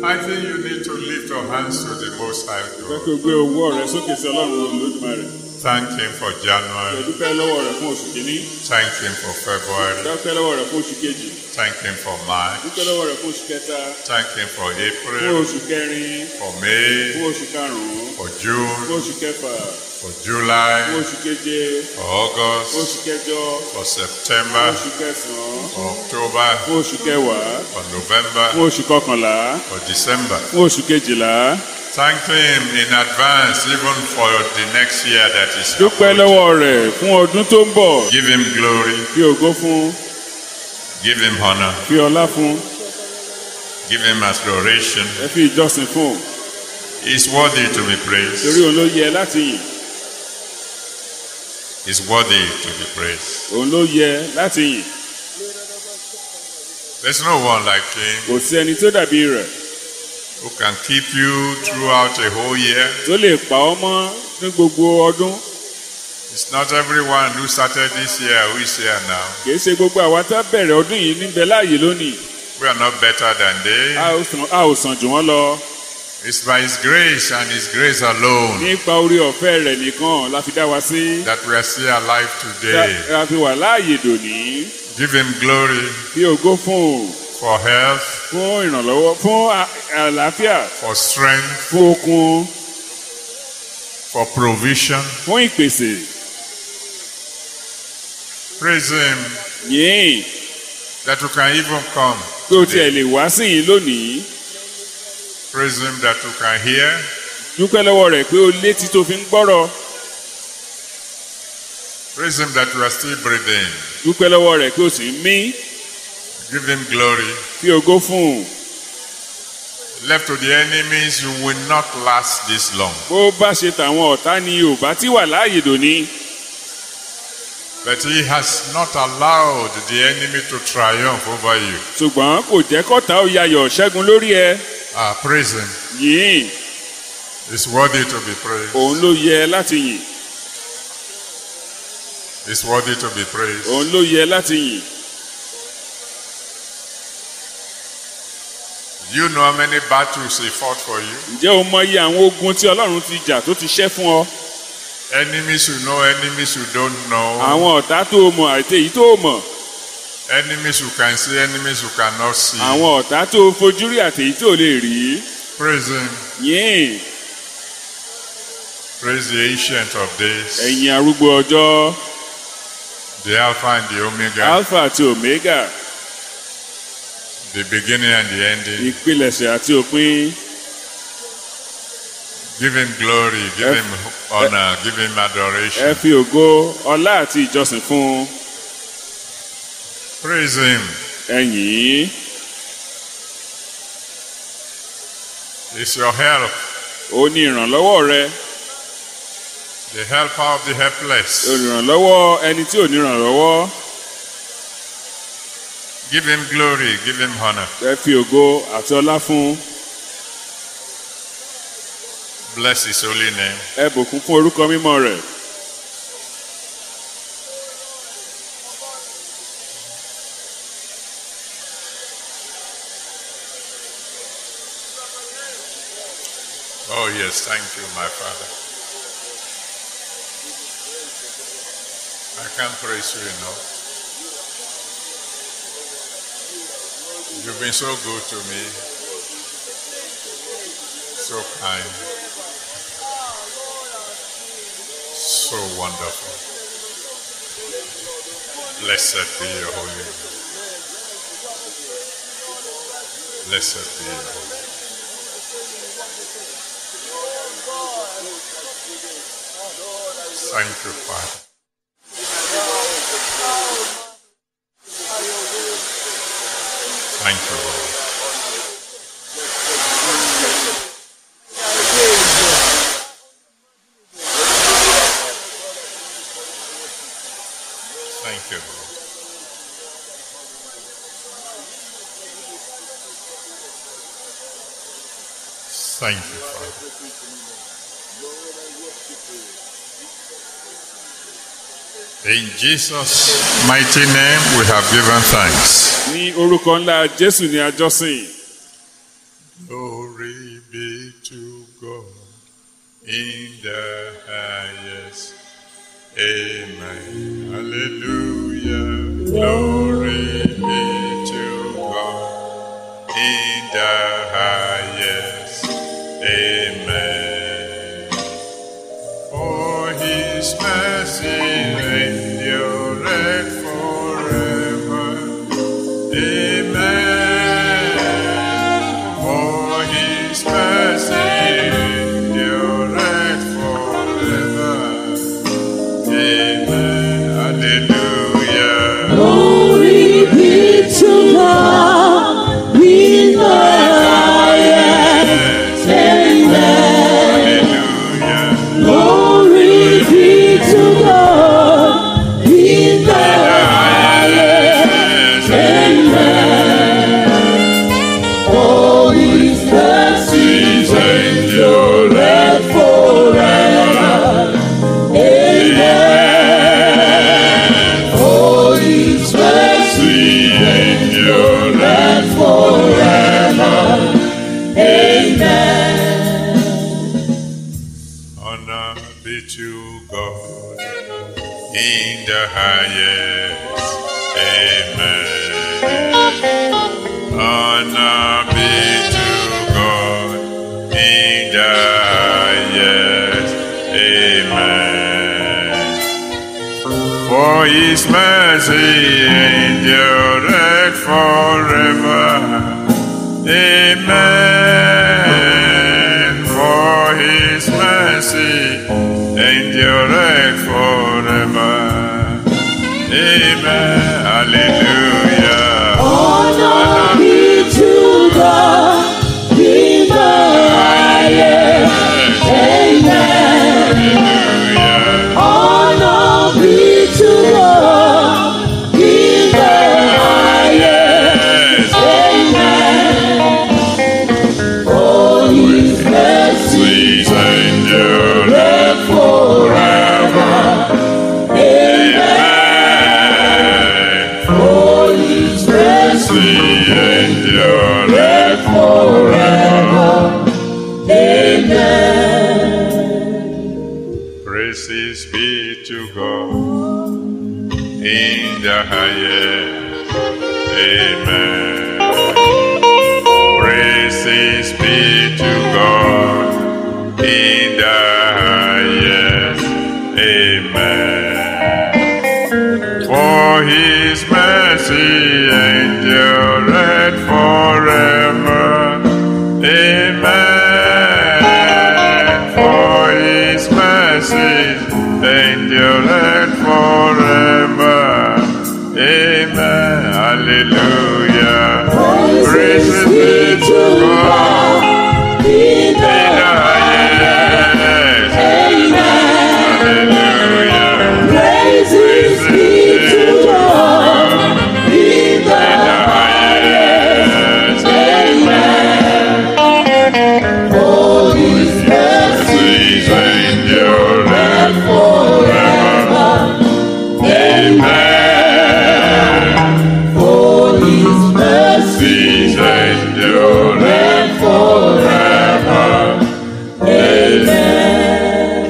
I think you need to lift your hands to the Most High fẹ́ God. kí o gbé owó rẹ sókè sí ọlọ́run olódùmarè Thank Him for January. dúpẹ́ lọ́wọ́ rẹ fún oṣù kìíní Thank Him for February. dúpẹ́ lọ́wọ́ rẹ fún oṣù kejì Thank Him for March. dúpẹ́ lọ́wọ́ rẹ fún oṣù kẹta Thank Him for fún April, oṣù kẹrin for May, fún oṣù karùn-ún for fún June, oṣù kẹfà for fún July, oṣù keje for fún August, oṣù kẹjọ for fún September, oṣù kẹsàn-án for October, fún oṣù kẹwàá for November, fún oṣù kọkànlá for December. fún oṣù kejìlá Thank Him in advance, even for the next year that is dúpẹ́ approaching. lọ́wọ́ rẹ̀ fún ọdún tó ń bọ̀ Give Him glory, fi ògo fún give Him honor, fi ọlá fún give Him adoration. ẹ fi ìjọsìn fún He's worthy to be torí praised. òun ló yẹ láti yìn He's worthy to be praised. òun ló yẹ láti yìn There's no one like Him kò sí ẹni tó dàbí rẹ̀ who can keep you throughout a whole year. tó lè pa ọ́ mọ́ ní gbogbo ọdún It's not everyone who started this year who is here now. kìí ṣe gbogbo àwa tá bẹ̀rẹ̀ ọdún yìí níbẹ̀ láàyè lónìí We are not better than they. a ò sàn- a ò sàn jù wọ́n lọ It's by His grace and His grace alone nípa orí ọ̀fẹ́ rẹ̀ nìkan la fi dá wa sí that we are still alive today. tá a fi wà láàyè dòní Give Him glory fi ògo fún o for health, fún ìrànlọ́wọ́ fún à- àlàáfíà for strength, fún okun for provision. fún ìpèsè Praise Him yìí that you can even come. pé o tiẹ̀ today. lè wá sí yìí lónìí Praise Him that you can hear. dúpẹ́ lọ́wọ́ rẹ̀ pé o létí tó fi ń gbọ́rọ̀ Praise Him that you are still breathing. dúpẹ́ lọ́wọ́ rẹ̀ pé o sì ń mí Give Him glory. fi ògo fún un Left to the enemies, you will not last this long. bó bá ṣe tàwọn ọ̀tá ni ò bá tí wà láàyè dòní But He has not allowed the enemy to triumph over you. ṣùgbọ́n kò jẹ́ kọ́ta ó yayọ̀ ṣẹ́gun lórí ẹ Ah, praise Him. yìí It's worthy to be praised. òun ló yẹ láti yìn It's worthy to be praised. òun ló yẹ láti yìn You know how many battles He fought for you? ǹjẹ́ o mọ iye àwọn ogun tí ọlọ́run ti jà tó ti ṣẹ́ fún ọ Enemies you know, enemies you don't know. àwọn ọ̀tá tó o mọ̀ àti èyí tó o mọ̀ Enemies you can see, enemies you cannot see. àwọn ọ̀tá tó o fojú rí àti èyí tó o lè rí Praise Him. yìn Praise the Ancient of Days, ẹ̀yin arúgbó ọjọ́ the Alpha and the Omega, alpha àti omega the beginning and the ending. ìpilẹ̀ṣẹ̀ àti òpin Give Him glory, give Ẹ- Him honor, give Him ẹ adoration. fi ògo ọlá àti ìjọsìn fún un Praise Him. ẹ̀yìn It's your help, ó ní ìrànlọ́wọ́ rẹ the helper of the helpless. olùrànlọ́wọ́ ẹni tí ò ní ìrànlọ́wọ́ Give Him glory, give Him honor. ẹ fi ògo àti ọlá fún Bless His holy name. ẹ bùkún fún orúkọ mímọ́ rẹ̀ Oh, yes, thank you, my Father. I can't praise you enough. You've been so good to me, so kind, so wonderful. Blessed be your holy name. Blessed be your holy name. Thank you, Father. Thank you, Lord. Thank you, Lord. Thank you, Father. In Jesus' mighty name, we have given thanks. ní orúkọ ńlá jésù ní àjọsìn Glory be to God in the highest. Amen. Hallelujah. Glory be to God in the highest. Amen. For his mercy endureth forever. Amen. For his mercy endureth forever. Amen. Hallelujah. Glory be to God in the highest. Amen. Hallelujah. Glory be to God in the highest. Amen. Oh, His mercies endureth forever. Amen. Oh, His mercy endureth forever. Amen. Honor be to God in the highest. Amen. Honor be to God in the highest. Amen. For his mercy endureth forever. Amen. For his mercy endureth forever. Amen. Hallelujah. Honor be to God in the highest. Amen. Hallelujah. Honor be to God in the highest. Amen. For His mercy Please endure endureth forever. Amen. Amen. For His mercy Please endure endureth forever. Amen. Praises be to God in the highest. Amen. Praises be to God in the highest. Amen. For his mercy endureth forever. Amen. For his mercy endureth forever. Amen. Hallelujah. Praises be to God In in the the highest. Amen. Hallelujah. Praises be to God in the highest. Amen. For His mercy Please endure forever. Amen. For His mercy Please endure forever. Amen.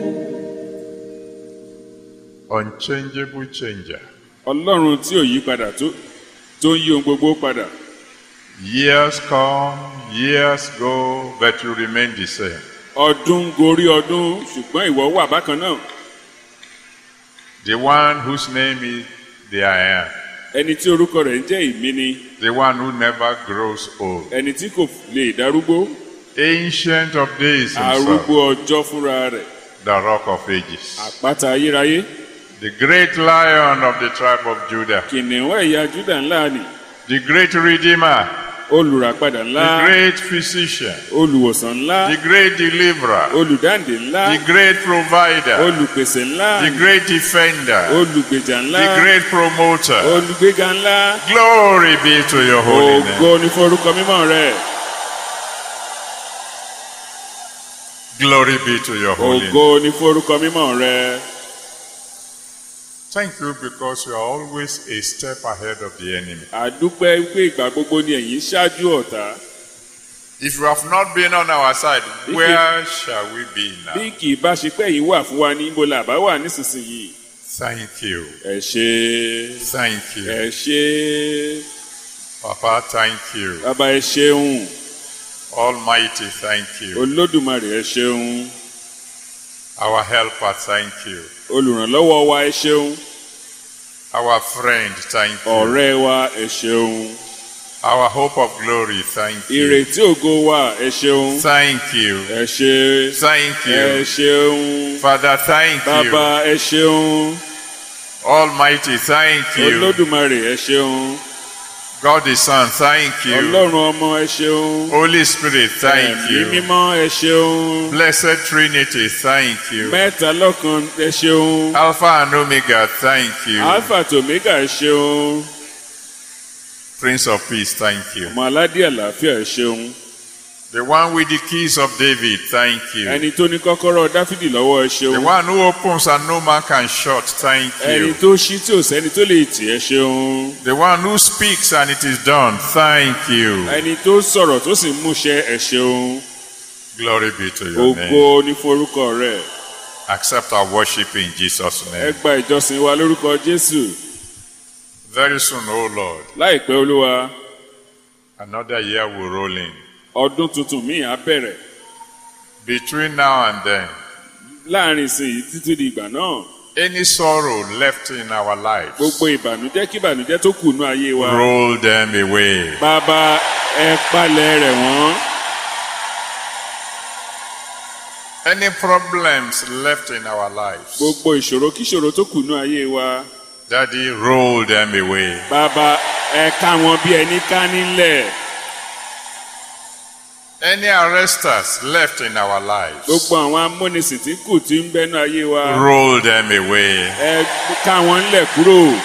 Unchangeable changer. ọlọ́run tí ò yí padà tó tó ń yí ohun gbogbo padà Years come, years go, but you remain the same. ọdún gorí ọdún ṣùgbọ́n ìwọ wà bákan náà The one whose name is the I am. ẹni tí orúkọ rẹ̀ ń jẹ́ ìmí ni The one who never grows old. ẹni tí kò lè darúgbó Ancient of days himself. arúgbó ọjọ́ fúnra rẹ̀ The rock of ages. àpáta ayérayé The great lion of the tribe of Judah. kìnìún ẹ̀yà júdà ńlá ni The great redeemer. olùràpadà The ńlá great physician. olùwòsàn ńlá The great deliverer. olùdáǹdè ńlá The great provider. olùpèsè ńlá The great defender. olùgbèjà ńlá The great promoter. olùgbéga ńlá Glory be to your holy name. ògo ni fún orúkọ mímọ́ rẹ̀ Glory be to your holy name. ògo ni fún orúkọ mímọ́ rẹ̀ Thank you because you are always a step ahead of the enemy. àdúpẹ́ pé ìgbà gbogbo ni ẹ̀yin ṣáájú ọ̀tá If you have not been on our side, where shall we be bí now? kì í bá ṣe pé yìí wà fún wa ní ibo làbá wà nísinsìnyí Thank you. ẹ ṣe Thank you. ẹ ṣe Papa, thank you. bàbá ẹ ṣeun Almighty, thank you. olódùmarè ẹ ṣeun Our helper, thank you. olùrànlọ́wọ́ wa ẹ ṣeun Our friend, thank you. ọ̀rẹ́ wa ẹ ṣeun Our hope of glory, thank you. ìrètí ògo wa ẹ ṣeun Thank you. ẹ ṣe Thank ẹ you. ṣeun Father, thank you. bàbá ẹ ṣeun Almighty, thank you. olódùmarè ẹ ṣeun God the Son, thank you. ọlọ́run ọmọ ẹ ṣeun Holy Spirit, thank ẹ̀mí you. mímọ́ ẹ ṣeun Blessed Trinity, thank you. mẹ́ta lọ́kan ẹ ṣeun Alpha and Omega, thank you. alpha tó omega ẹ ṣeun Prince of Peace, thank you. ọmọ aládé àlàáfíà ẹ ṣeun The one with the keys of David, thank you. ẹni tó ní kọ́kọ́rọ́ dáfídì lọ́wọ́ ẹ The ṣeun one who opens and no man can shut, thank ẹni you. tó ṣí tí ò sẹ́ni tó lè tì ẹ ṣeun The one who speaks and it is done, thank you. ẹni tó sọ̀rọ̀ tó sì múṣẹ ẹ ṣeun Glory be to your name. ògo ní forúkọ rẹ Accept our worship in Jesus' ẹ name. gba ìjọsìn wa lórúkọ jésù Very soon, oh Lord, láìpẹ́ olúwa another year will roll in. ọdún tuntun míì á bẹ̀rẹ̀ Between now and then, láàrin ìsìn yìí títí di ìgbà náà any sorrow left in our lives, gbogbo ìbànújẹ́ kí ìbànújẹ́ tó kù nú ayé wa roll them away. bàbá ẹ palẹ̀ rẹ̀ wọ́n Any problems left in our lives, gbogbo ìṣòro kíṣòro tó kù nú ayé wa Daddy, roll them away. bàbá ẹ ká wọn bí ẹni ká nílẹ̀ Any arresters left in our lives, gbogbo àwọn amúnisìn tí kù tí ń bẹ́nu ayé wa roll them away. ẹ ká wọn ńlẹ̀ kúrò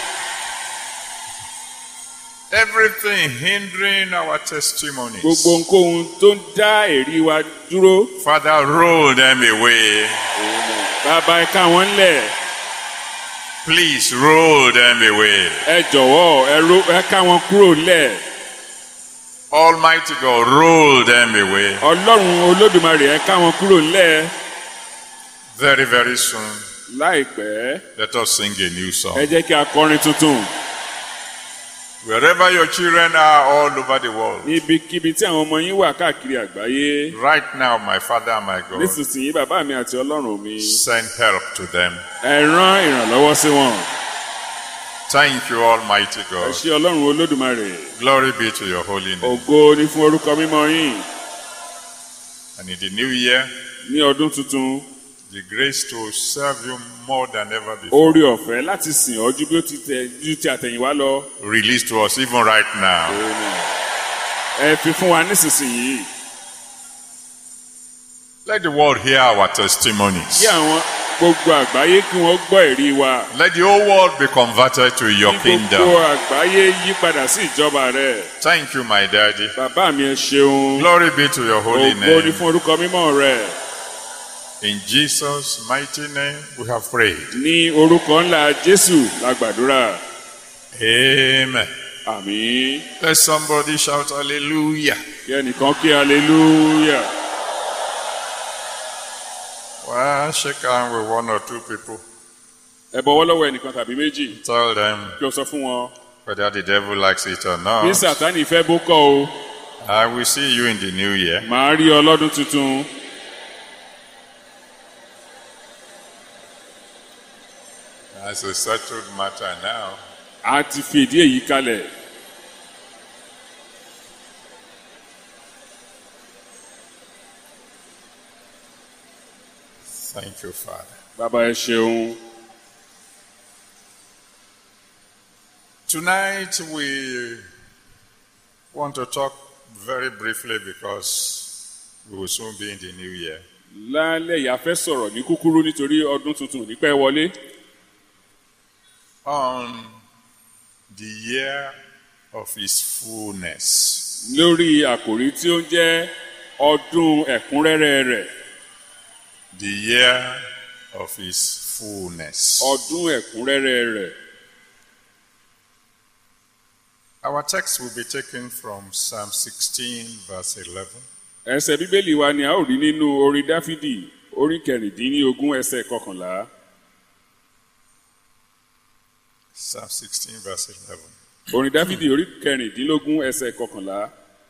Everything hindering our testimonies, gbogbo ohunkóhun tó ń dá èrí wa dúró Father, roll them away. bàbá ẹ ká wọn ńlẹ̀ Please roll them away. ẹ jọ̀wọ́ ẹ ro- ẹ ká wọn kúrò ńlẹ̀ Almighty God, roll them away. ọlọ́run olódùmarè ẹ ká wọn kúrò ńlẹ̀ Very, very soon, láìpẹ́ let us sing a new ẹ song. jẹ́ kí a kọrin tuntun Wherever your children are all over the world, níbikíbi tí àwọn ọmọ yín wà káàkiri àgbáyé right now, my Father and my God, nísinsìnyí bàbá mi àti ọlọ́run mi send help to them. ẹ rán ìrànlọ́wọ́ sí wọn Thank you, Almighty ẹ God. ṣé ọlọ́run olódùmarè Glory be to your holy name. ògo ni fún orúkọ mímọ́ yín And in the new year, ní ọdún tuntun the grace to serve you more than ever before. oore ọ̀fẹ́ láti sìn ọ́ ju bí ó ti tẹ ju ti àtẹ̀yìnwá lọ Release to us even right now. ẹ fi fún wa nísinsìnyí Let the world hear our testimonies. kí àwọn gbogbo àgbáyé kí wọ́n gbọ́ ẹ̀rí wa Let the whole world be converted to your kí gbogbo kingdom. àgbáyé yí padà sí ìjọba rẹ̀ Thank you, my daddy. bàbá mi ẹ ṣeun Glory be to your holy ògo ni name. fún orúkọ mímọ́ rẹ̀ In Jesus' mighty name, we have prayed. ní orúkọ ńlá jésù la gbàdúrà Amen. àmín Let somebody shout hallelujah. kí ẹnìkan kí hallelujah Well, shake hand with one or two people. ẹ bọwọ́ lọ́wọ́ ẹnìkan tàbí méjì Tell them kí o sọ fún wọn whether the devil likes it or bí not. sàtánì fẹ́ bó kọ́ o I will see you in the new year. màá rí ọ lọ́dún tuntun That's a settled matter now. a ti fi ìdí èyí kalẹ̀ Thank you, Father. bàbá ẹ ṣeun Tonight we want to talk very briefly because we will soon be in the new year. lálẹ́ yìí a fẹ́ sọ̀rọ̀ ní kúkúrú nítorí ọdún tuntun ò ní pẹ́ wọlé On the year of His fullness. lórí àkòrí tí ó ń jẹ́ ọdún ẹ̀kúnrẹ́rẹ́ rẹ̀ The year of His fullness. ọdún ẹ̀kúnrẹ́rẹ́ rẹ̀ Our text will be taken from Psalm 16, verse 11. ẹsẹ̀ bíbélì wa ni a ó rí nínú orin dáfídì orí kẹrìndínlógún ẹsẹ̀ kọkànlá Psalm 16, verse 11. orin dáfídì orí kẹrìndínlógún ẹsẹ̀ kọkànlá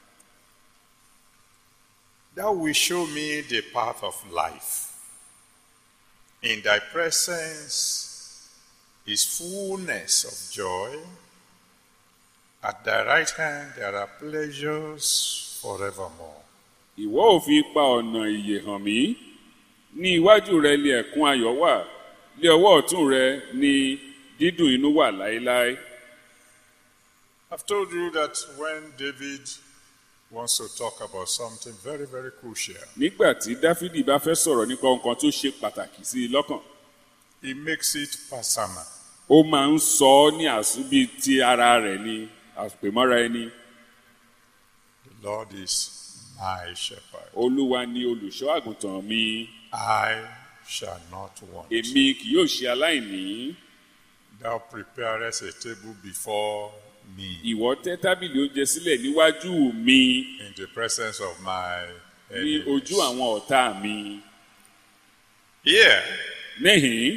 Thou wilt show me the path of life. In thy presence is fullness of joy. At thy right hand there are pleasures forevermore. ìwọ ò fi pa ọ̀nà ìyè hàn mí ní iwájú rẹ lé ẹ̀kún ayọ̀ wà lé ọwọ́ ọ̀tún rẹ ní dídùn inú wà láéláé I've told you that when David wants to talk about something very, very crucial, nígbà tí dáfídì bá fẹ́ sọ̀rọ̀ nípa nǹkan tó ṣe pàtàkì sí i lọ́kàn he makes it personal. ó máa ń sọ ọ́ ní àsúbí ti ara rẹ̀ ní àpèmọ́ra ẹni The Lord is my shepherd. olúwa ni olùṣọ́ àgùntàn mi I shall not want. èmi kì yóò ṣe aláìní Thou preparest a table before me ìwọ tẹ́ tábìlì oúnjẹ sílẹ̀ níwájú mi in the presence of my ní enemies. ojú àwọn ọ̀tá mi Here, níhìn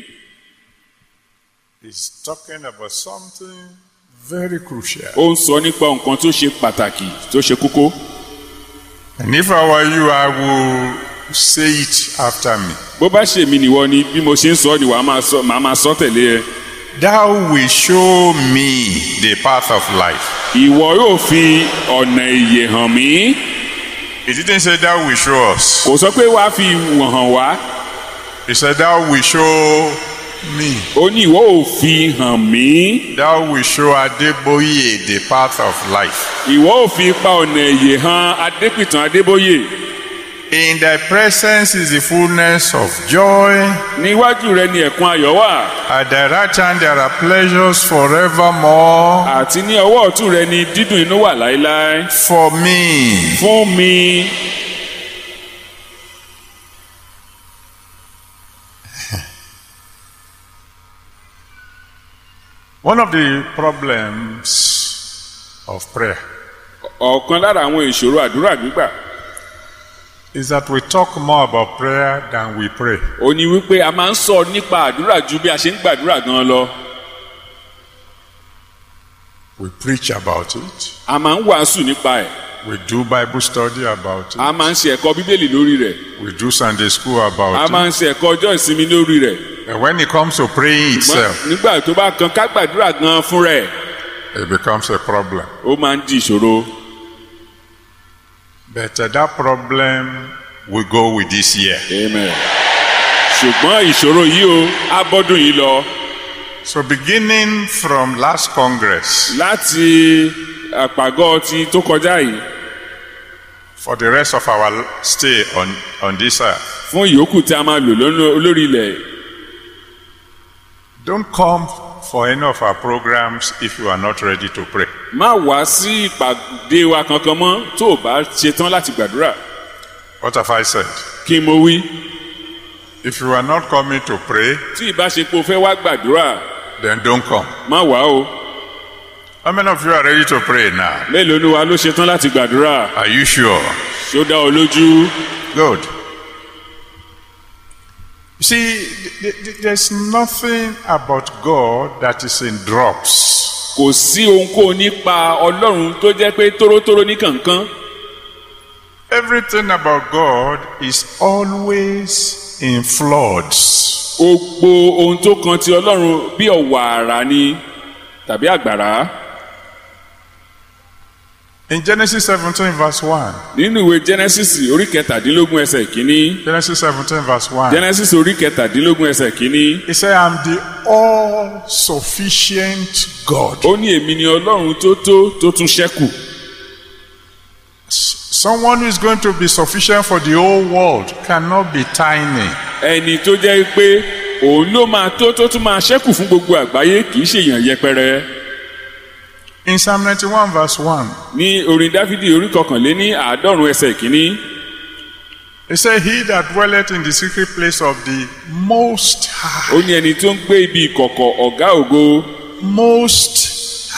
he's talking about something very crucial. ó ń sọ nípa nǹkan tó ṣe pàtàkì tó ṣe kókó And if I were you, I will say it after me. bó bá ṣe mí nìwọ ni bí mo ṣe ń sọ ni wàá máa sọ màá máa sọ tẹ̀lé ẹ Thou will show me the path of life. ìwọ yóò fi ọ̀nà ìyè hàn mí He didn't say thou will show us. kò sọ pé wàá fi wọ̀n hàn wá He said thou will show me. ó ní ìwọ ò fi hàn mí Thou will show Adeboye the path of life. ìwọ ò fi pa ọ̀nà ìyè hàn adépìtàn adébóyè In thy presence is the fullness of joy. níwájú rẹ ni ẹ̀kún ayọ̀ wà At thy right hand there are pleasures forevermore. àti ní ọwọ́ ọ̀tún rẹ ni dídùn inú wà láéláé For me, fún mi one of the problems of prayer ọ̀kan lára àwọn ìṣòro àdúrà gbígbà is that we talk more about prayer than we pray. ó ní wípé a máa ń sọ nípa àdúrà ju bí a ṣe ń gbàdúrà gan lọ We preach about it. a máa ń wàásù nípa ẹ̀ We do Bible study about a it. máa ń ṣe ẹ̀kọ́ bíbélì lórí rẹ̀ We do Sunday school a about máa it. ń ṣe ẹ̀kọ́ ọjọ́ ìsinmi lórí rẹ̀ And when it comes to praying Ṣùgbọ́n itself, nígbà tó bá kan ká gbàdúrà gan fún rẹ̀ it becomes a problem. ó máa ń di ìṣòro But uh, that problem will go with this year. amen ṣùgbọ́n ìṣòro yìí o á bọ́dún yìí lọ So beginning from last Congress, láti àpàgọ́ ti tó kọjá yìí for the rest of our stay on, on this earth, fún ìyókù tí a máa lò lónà- lórí ilẹ̀ don't come for any of our programs if you are not ready to pray. má wá sí ìpàdé wa kankan mọ́ tó o bá ṣetán láti gbàdúrà What have I said? kí n mo wí If you are not coming to pray, tí ìbáṣepọ̀ fẹ́ wá gbàdúrà then don't come. má wá o How many of you are ready to pray now? mélòó ni wa ló ṣetán láti gbàdúrà Are you sure? ṣó dá ọ lójú Good. You see, th- th- there's nothing about God that is in drops. kò sí ohunkóhun nípa ọlọ́run tó jẹ́ pé tórótóró ní kankan Everything about God is always in floods. gbogbo ohun tó kan ti ọlọ́run bí ọ̀wàrà ni tàbí àgbàrá In Genesis 17, verse 1. nínú ìwé genesis orí kẹtàdínlógún ẹsẹ̀ kínní Genesis 17, verse 1. genesis orí kẹtàdínlógún ẹsẹ̀ kínní He said, I'm the all sufficient God. ó ní èmi ni ọlọ́run tó tó tó tún ṣẹ́kù Someone who is going to be sufficient for the whole world cannot be tiny. ẹni tó jẹ́ pé òun ló máa tó tó tún máa ṣẹ́kù fún gbogbo àgbáyé kì í ṣèyàn yẹpẹrẹ In Psalm 91, verse 1, ní orin dáfídì orí kọkànléní àádọ́rùn ẹsẹ̀ kínní he said, He that dwelleth in the secret place of the Most High, ó ní ẹni tó ń gbé ibi ìkọ̀kọ̀ ọ̀gá ògo Most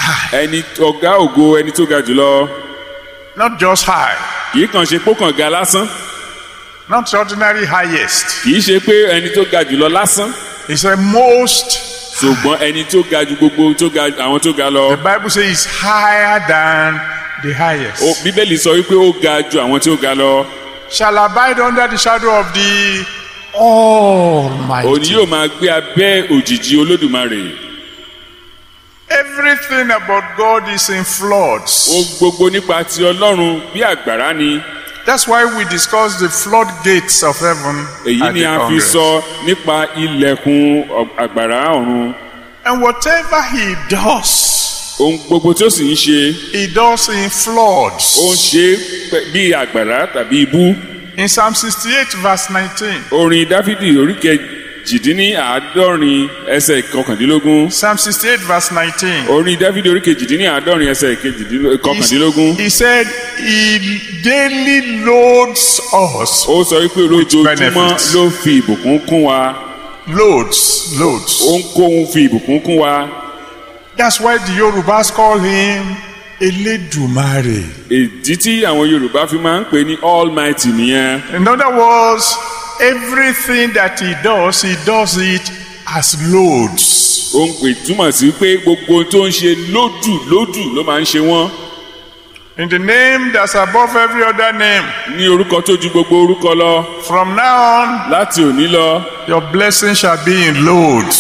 high, ẹni ọ̀gá ògo ẹni tó ga jùlọ not just high, kì í kàn ṣe pé ó kàn ga lásán not ordinary highest. kì í ṣe pé ẹni tó ga jùlọ lásán It's a most. ṣùgbọ́n ẹni tó ga ju gbogbo tó ga àwọn tó ga lọ The Bible says it's higher than the highest. Ó- bíbélì sọ wípé ó ga ju àwọn tí ó ga lọ Shall abide under the shadow of the òní Almighty. yóò máa gbé abẹ́ òjìji olódùmarè Everything about God is in floods. ohun gbogbo nípa ti ọlọ́run bí àgbàrá ni That's why we discuss the floodgates of heaven. èyí at ni the a fi Congress. sọ nípa ilẹ̀kùn ọ- àgbàrá ọ̀run And whatever he does, ohun gbogbo tí ó sì ń ṣe he does in floods. ó ń ṣe é pẹ- bí àgbàrá tàbí ibú In Psalm 68, verse 19. orin dáfídì orí kejìdínláàádọ́rin ẹsẹ̀ kọkàndínlógún Psalm 68, verse 19. orin dáfídì orí kejìdínláàádọ́rin ẹsẹ̀ kejìdínló- kọkàndínlógún He said, He daily loads us. ó sọ wípé lójoojúmọ́ benefits. ló fi ìbùkún kún wa Loads, loads. ó ń kóhun fi ìbùkún kún wa That's why the Yorubas call him Eledumare. ìdí tí àwọn yorùbá fi máa ń pè ní almighty nìyẹn In other words, everything that he does, he does it as loads. ó ń pè túmọ̀ sí pé gbogbo ohun tó ń ṣe lódù lódù ló máa ń ṣe wọ́n In the name that's above every other name. ní orúkọ tó ju gbogbo orúkọ lọ From now on, láti òní lọ your blessing shall be in loads.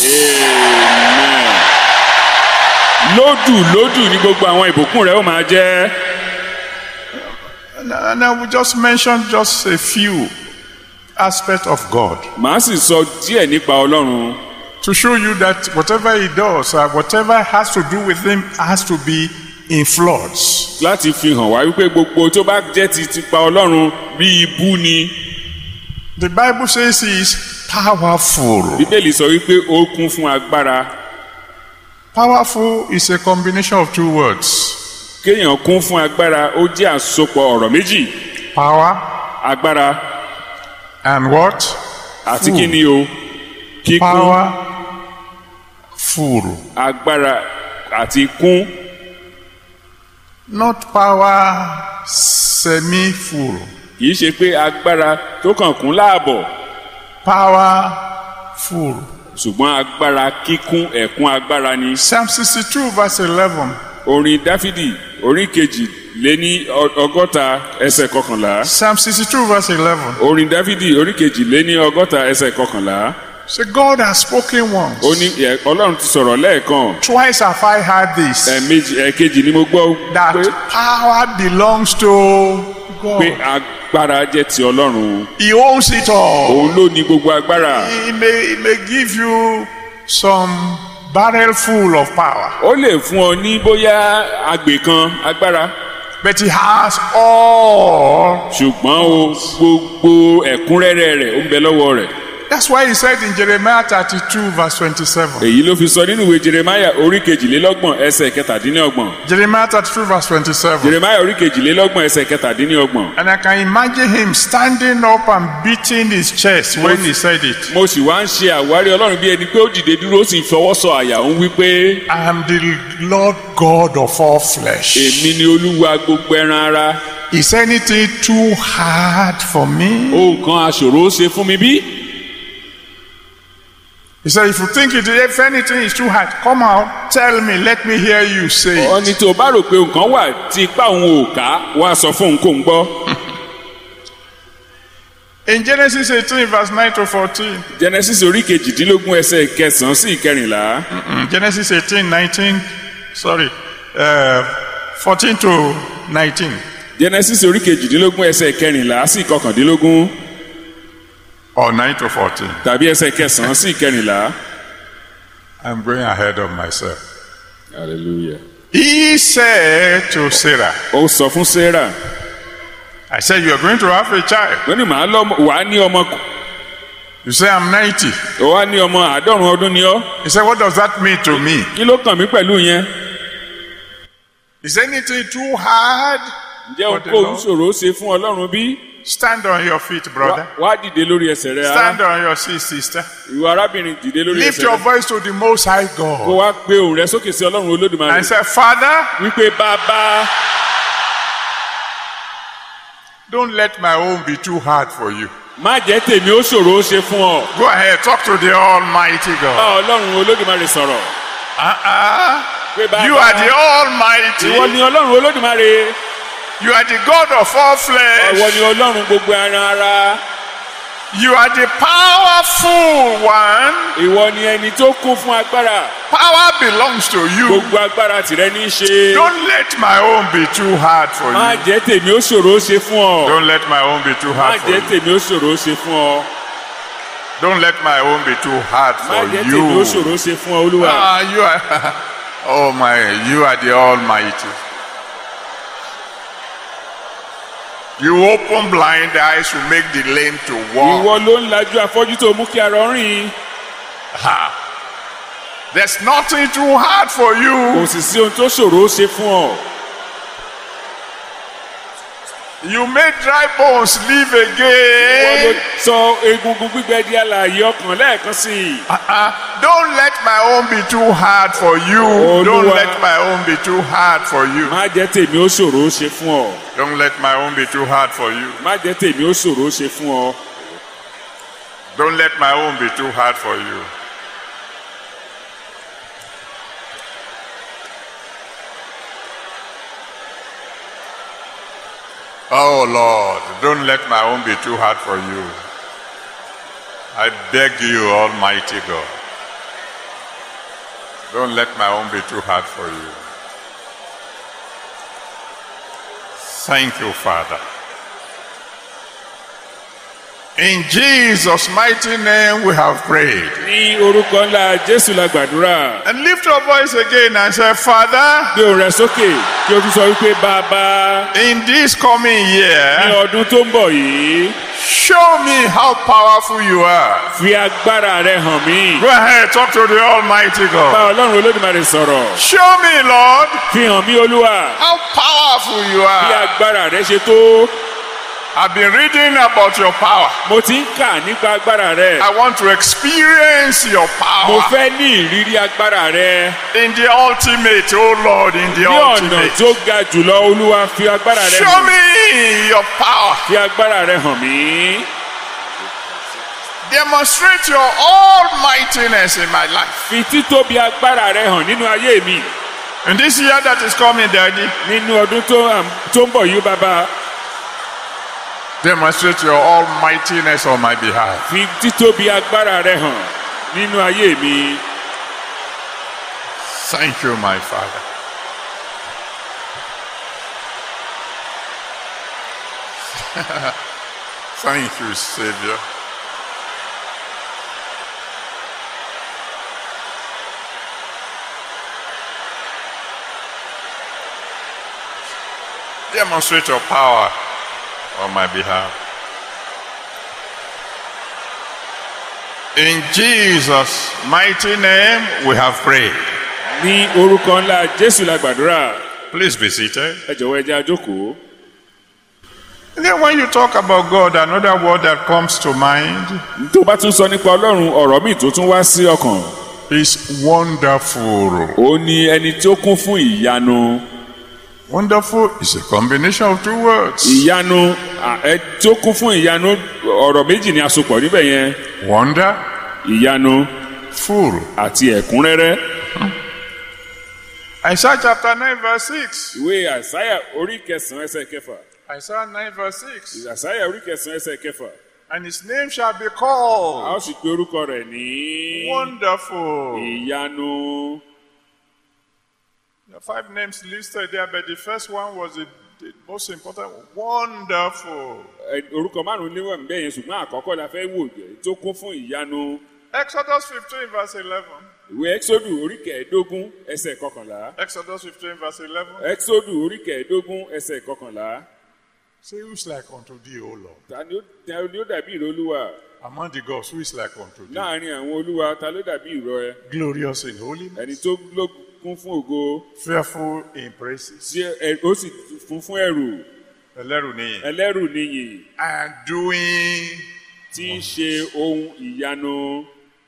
lódù lódù ní gbogbo àwọn ìbùkún rẹ ó máa jẹ́ And and I will just mention just a few aspects of God màá sì sọ díẹ̀ nípa ọlọ́run to show you that whatever he does, uh, whatever has to do with him, has to be in floods. láti fi hàn wá wípé gbogbo tó bá jẹ́ ti tipa ọlọ́run bí ibú ni The Bible says he is powerful. bíbélì sọ wípé ó kún fún agbára Powerful is a combination of two words kéèyàn kún fún agbára ó jẹ́ àsopọ̀ ọ̀rọ̀ méjì power agbára and what? àti Full. kí ni o kíkún Power, full. agbára àti kún Not power, semi full. kìí ṣe pé agbára tó kàn kún láàbọ̀ Power, full. ṣùgbọ́n agbára kíkún ẹ̀kún agbára ni Psalm 62, verse 11. orin dáfídì orin kejì lé ní ọ- ọgọ́ta ẹsẹ̀ kọkànlá Psalm 62, verse 11. orin dáfídì orin kejì lé ní ọgọ́ta ẹsẹ̀ kọkànlá Say, God has spoken once. ó ní ẹ- ọlọ́run ti sọ̀rọ̀ lẹ́ẹ̀kan Twice have I heard this. ẹ̀ẹ̀mejì ẹ̀ẹ̀kejì ni mo gbọ́ that pé power belongs to pé God. agbára jẹ́ ti ọlọ́run He owns it all. òun ló ní gbogbo agbára He may, he may give you some barrel full of power, ó lè fún ọ ní bóyá agbè kan agbára but he has all. ṣùgbọ́n o gbogbo ẹ̀kúnrẹ́rẹ́ rẹ̀ ó ń bẹ lọ́wọ́ rẹ̀ That's why he said in Jeremiah 32, verse 27. èyí ló fi sọ nínú ìwé jeremaya orí kejìlélọ́gbọ̀n ẹsẹ̀ kẹtàdínlọ́gbọ̀n Jeremiah 32, verse 27. jeremaya orí kejìlélọ́gbọ̀n ẹsẹ̀ kẹtàdínlọ́gbọ̀n And I can imagine him standing up and beating his chest when he said it. mo sì wá ń ṣe àwárí ọlọ́run bí ẹni pé ó dìde dúró ó sì fọwọ́ sọ àyà òun wípé I am the Lord God of all flesh. èmi ni olúwa gbogbo ẹran ara Is anything too hard for me? ohun kan aṣòro ó ṣe fún mi bí. He said, if you think it, if anything is too hard, come out, tell me, let me hear you say it. ọ ní tó o bá rò pé nǹkan wà tí ipá òun ò ká wá sọ fún òun kó ń gbọ́. In Genesis 18, verse 9 to 14, genesis orí kejìdínlógún ẹsẹ̀ kẹsàn-án sí ìkẹrìnlá mm, Genesis 18, 19, sorry, uh, 14 to 19. genesis orí kejìdínlógún ẹsẹ̀ kẹrìnlá sí ìkọkàndínlógún Or 9 to 14. tàbí ẹsẹ̀ kẹsàn-án sí ìkẹrìnlá. I'm going ahead of myself. hallelujah. He said to Sarah, ó sọ fún sarah I said, You are going to have a child. ó ní màá lọ wàá ní ọmọ You say, I'm 90. ó wá ní ọmọ àádọ́rùn ọdún ni ọ́ He said, What does that mean to me? kí ló kàn mí pẹ̀lú yẹn. Is anything too hard? ǹjẹ́ For the ohunkóhun Lord. ṣòro ṣe fún ọlọ́run bí? Stand on your feet, Wá- brother. wá dìde lórí ẹsẹ̀ rẹ Stand ará on your seat, sister. ìwọ arábìnrin dìde lórí Lift ẹsẹ̀ your rẹ voice to the Most High kó God wá gbé òun rẹ sókè sí ọlọ́run olódùmarè and say, Father, wípé bàbá don't let my own be too hard for you. má jẹ́ tèmi ó ṣòro ó ṣe fún ọ Go ahead, talk to the Almighty bá God. ọlọ́run olódùmarè sọ̀rọ̀ Uh-uh. pé bàbá You are the ìwọ Almighty. ni ọlọ́run olódùmarè You are the God of all ìwọ flesh. ni ọlọ́run gbogbo ẹran ara You are the powerful one. ìwọ ni ẹni tó kún fún agbára Power belongs to you. gbogbo agbára tìrẹ ní í ṣe Don't let my own be too hard for má you. jẹ́ tèmi ó ṣòro ó ṣe fún ọ Don't let my own be too má hard for jẹ́ you. tèmi ó ṣòro ó ṣe fún ọ Don't let my own be too hard má for jẹ́ tèmi ó you. ṣòro ó ṣe fún ọ olúwa Ah, you are, oh my, you are the Almighty. You open blind eyes to make the lame to walk. ìwọ ló ń lajú afọ́jú tó mú kí arọ rìn Ha. There's nothing too hard for kò you. sì sí ohun tó ṣòro ó ṣe fún ọ You made dry bones live ìwọ ló again. sọ egungun gbígbẹ di alààyè ọkàn lẹ́ẹ̀kan sí i Uh-uh. Don't let my own be too hard for you. Olúwa. Don't let my own be too hard for you. má jẹ́ tèmi ó ṣòro ó ṣe fún ọ Don't let my own be too hard for you. má jẹ́ tèmi ó ṣòro ó ṣe fún ọ Don't let my own be too hard for you. Oh Lord, don't let my own be too hard for you. I beg you, Almighty God. Don't let my own be too hard for you. Thank you, Father. In Jesus' mighty name we have prayed. ní orúkọ ńlá jésù la gbàdúrà And lift your voice again and say, Father, gbé òun rẹ sókè kí o tún sọ wípé bàbá in this coming ní year, ọdún tó ń bọ̀ yìí show me how powerful you are. fi agbára rẹ hàn mí Go ahead, talk to the Almighty bá God. ọlọ́run olódùmarè sọ̀rọ̀ Show me, Lord, fi hàn mí olúwa how powerful you bí are. agbára rẹ ṣe tó I've been reading about your power. mo ti ń kà nípa agbára rẹ I want to experience your mo power fẹ́ ní ìrírí agbára rẹ in the ultimate, oh Lord, in the ní ọ̀nà ultimate. tó ga jùlọ olúwa fi agbára rẹ Show hàn me your power. fi agbára rẹ hàn mí Demonstrate your almightiness in my life. fi títóbi agbára rẹ hàn nínú ayé mi In this year that is coming, Daddy, nínú ọdún tó àm- tó ń bọ̀ yìí bàbá demonstrate your almightiness on my behalf. fi títóbi agbára rẹ hàn nínú ayé mi Thank you, my Father. Thank you, Savior. Demonstrate your power on my behalf. In Jesus' mighty name, we have prayed. ní orúkọ ńlá jésù la gbàdúrà Please be seated. ẹ jọ̀wọ́ ẹ jẹ́ a jókòó. And then when you talk about God, another word that comes to mind tó bá tún sọ nípa ọlọ́run ọ̀rọ̀ míì tó tún wá sí ọkàn is wonderful. ó ní ẹni tó kún fún ìyanu Wonderful is a combination of two words. ìyanu à, ẹ tó kún fún ìyanu ọ̀rọ̀ méjì ni a so pọ̀ níbẹ̀ yẹn Wonder, ìyanu full. àti ẹ̀kúnrẹ́rẹ́. Isaiah chapter 9, verse 6. ìwé àsáyà orí kẹsàn-án ẹsẹ̀ kẹfà Isaiah 9, verse 6. àsáyà orí kẹsàn-án ẹsẹ̀ kẹfà And his name shall be a ó called sì pe orúkọ rẹ̀ ní Wonderful. ìyanu There are five names listed there, but the first one was the, the most important. Wonderful. Ẹ, orúkọ márùn-ún níwọ̀n níbẹ̀ yẹn ṣùgbọ́n àkọ́kọ́ la fẹ́ wò jẹ́ tó kún fún ìyanu Exodus 15, verse 11. ìwé exodu orí kẹẹ̀ẹ́dógún ẹsẹ̀ kọkànlá Exodus 15, verse 11. exodu orí kẹẹ̀ẹ́dógún ẹsẹ̀ kọkànlá Say, who is like unto thee, O Lord? ta ni ó ta ni ó dàbí ìró olúwa Among the gods, who is like unto thee? láàrin àwọn olúwa ta ló dàbí ìró ẹ Glorious in holiness, ẹni tó ló kún fún ògo fearful in praises, tí ẹ ó sì fún fún ẹrù ẹlẹ́rù nìyí. ẹlẹ́rù nìyí And doing tí ń ṣe ohun ìyanu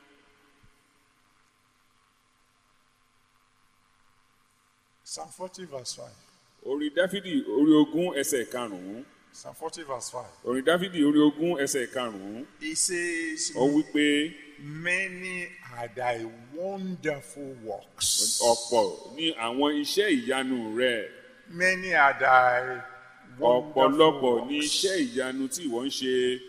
Psalm 40 verse 5. orin dáfídì orí ogún ẹsẹ̀ karùn-ún Psalm 40 verse 5. orin dáfídì orí ogún ẹsẹ̀ karùn-ún He says, ó wí pé Many are thy wonderful works. ọ̀pọ̀ ní àwọn iṣẹ́ ìyanu rẹ̀ Many are thy wonderful ọ̀pọ̀lọpọ̀ ní works. iṣẹ́ ìyanu tí ìwọ ń ṣe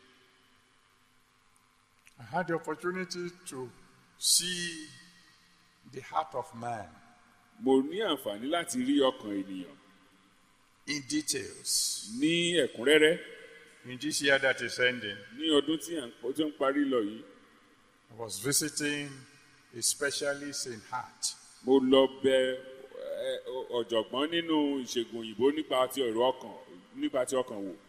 I had the opportunity to see the heart of man mo ní àǹfààní láti rí ọkàn ènìyàn in details ní ẹ̀kúnrẹ́rẹ́ in this year that is ending. ní ọdún tí à ń pọ̀- tó ń parí lọ yìí I was visiting a specialist in heart. mo lọ bẹ ẹ, ọ̀jọ̀gbọ́n nínú ìṣègùn òyìnbó nípa ti ọ̀rọ̀ ọkàn nípa ti ọkàn wò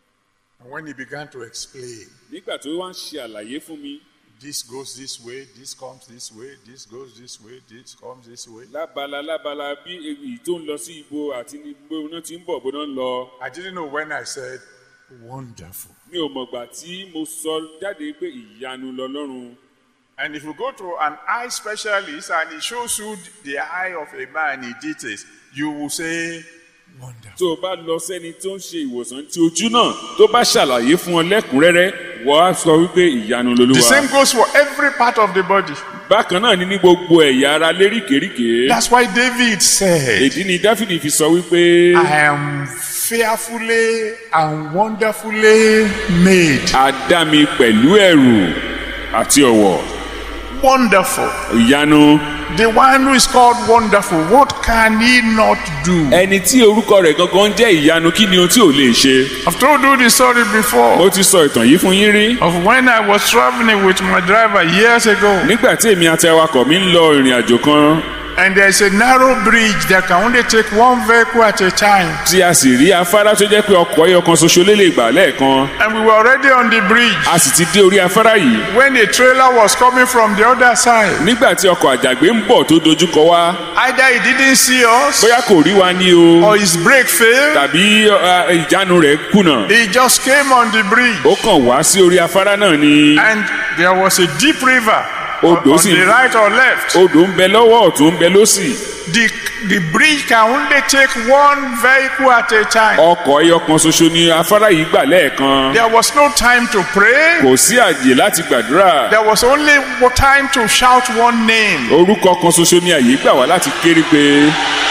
And when he began to explain, nígbà tó wá ń ṣe àlàyé fún mi this goes this way, this comes this way, this goes this way, this comes this way. lábala lábala bí èyí tó ń lọ sí ibo àti ní bó náà ti ń bọ̀ bó náà ń lọ I didn't know when I said, wonderful. mi ò mọ̀gbà tí mo sọ jáde pé ìyanu lọlọ́run And if you go to an eye specialist and he shows you the eye of a man in details, you will say, wonderful. tó o bá lọ sẹ́ni tó ń ṣe ìwòsàn ti ojú náà tó bá ṣàlàyé fún ọ lẹ́kùnrẹ́rẹ́ wọ́n á sọ wípé ìyanu The lolúwa same goes for every part of the body. bákan náà ni ní gbogbo ẹ̀yà ara léríkèéríkèé That's why David said, èdí ni dáfídì fi sọ wípé I am fearfully and wonderfully made. a dá mi pẹ̀lú ẹ̀rù àti ọ̀wọ̀ Wonderful. ìyanu The one who is called wonderful, what can he not do? ẹni tí orúkọ rẹ̀ gangan jẹ́ ìyanu kí ni ohun tí ò lè ṣe I've told you the story before mo ti sọ ìtàn yìí fún yín rí of when I was traveling with my driver years ago, nígbà tí èmi àti awakọ̀ mi ń lọ ìrìn àjò kan and there's a narrow bridge that can only take one vehicle at a time. tí a sì rí afárá tó jẹ́ pé ọkọ̀ ẹyọ kan ṣoṣo lè lè gbà lẹ́ẹ̀kan And we were already on the bridge a sì ti dé orí afárá yìí when a trailer was coming from the other side. nígbà tí ọkọ̀ àjàgbé ń bọ̀ tó dojúkọ wá Either he didn't see us bóyá kò rí wa ní o or his brake failed. tàbí uh, ìjánu rẹ̀ kùnà He just came on the bridge. ó kàn wá sí orí afárá náà ni And there was a deep river on, Odò on sì- the right or left. odò ń bẹ lọ́wọ́ ọ̀tún ń bẹ lósì The, the bridge can only take one vehicle at a time. ọkọ̀ ẹyọ kan ṣoṣo ni afárá yìí gbà lẹ́ẹ̀kan There was no time to pray. kò sí àyè láti gbàdúrà There was only time to shout one name. orúkọ kan ṣoṣo ni àyè gbà wá láti kéré pé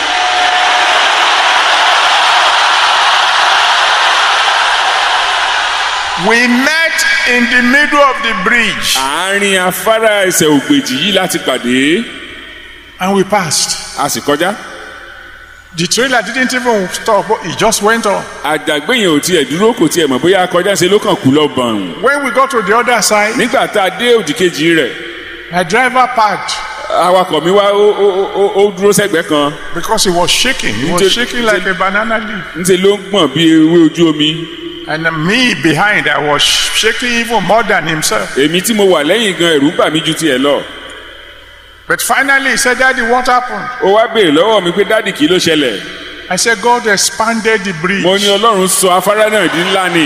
We met in the middle of the bridge àárín afárá ẹsẹ̀ ògbèjì yìí láti pàdé and we passed. a sì kọjá The trailer didn't even stop, it just went on. àjàgbé yẹn ò tiẹ̀ dúró kò tiẹ̀ mọ̀ bóyá kọjá ṣe ló kàn kú lọ bọ̀rùn When we got to the other side, nígbà tá a dé òdì kejì rẹ̀ my driver parked awakọ̀ mi wá ó ó ó- ó dúró sẹ́gbẹ̀ẹ́ kan because he was shaking. He was Did- shaking like a banana leaf. ńṣe ló ń gbọ̀n bí ewé ojú omi And me behind, I was shaking even more than himself. èmi tí mo wà lẹ́yìn gan ẹ̀rù bà mí ju tiẹ̀ lọ But finally, he said, Daddy, what happened? ó wá béèrè lọ́wọ́ mi pé dádì kí ló ṣẹlẹ̀ I said, God expanded the bridge. mo ní ọlọ́run sọ afárá náà di ńlá ni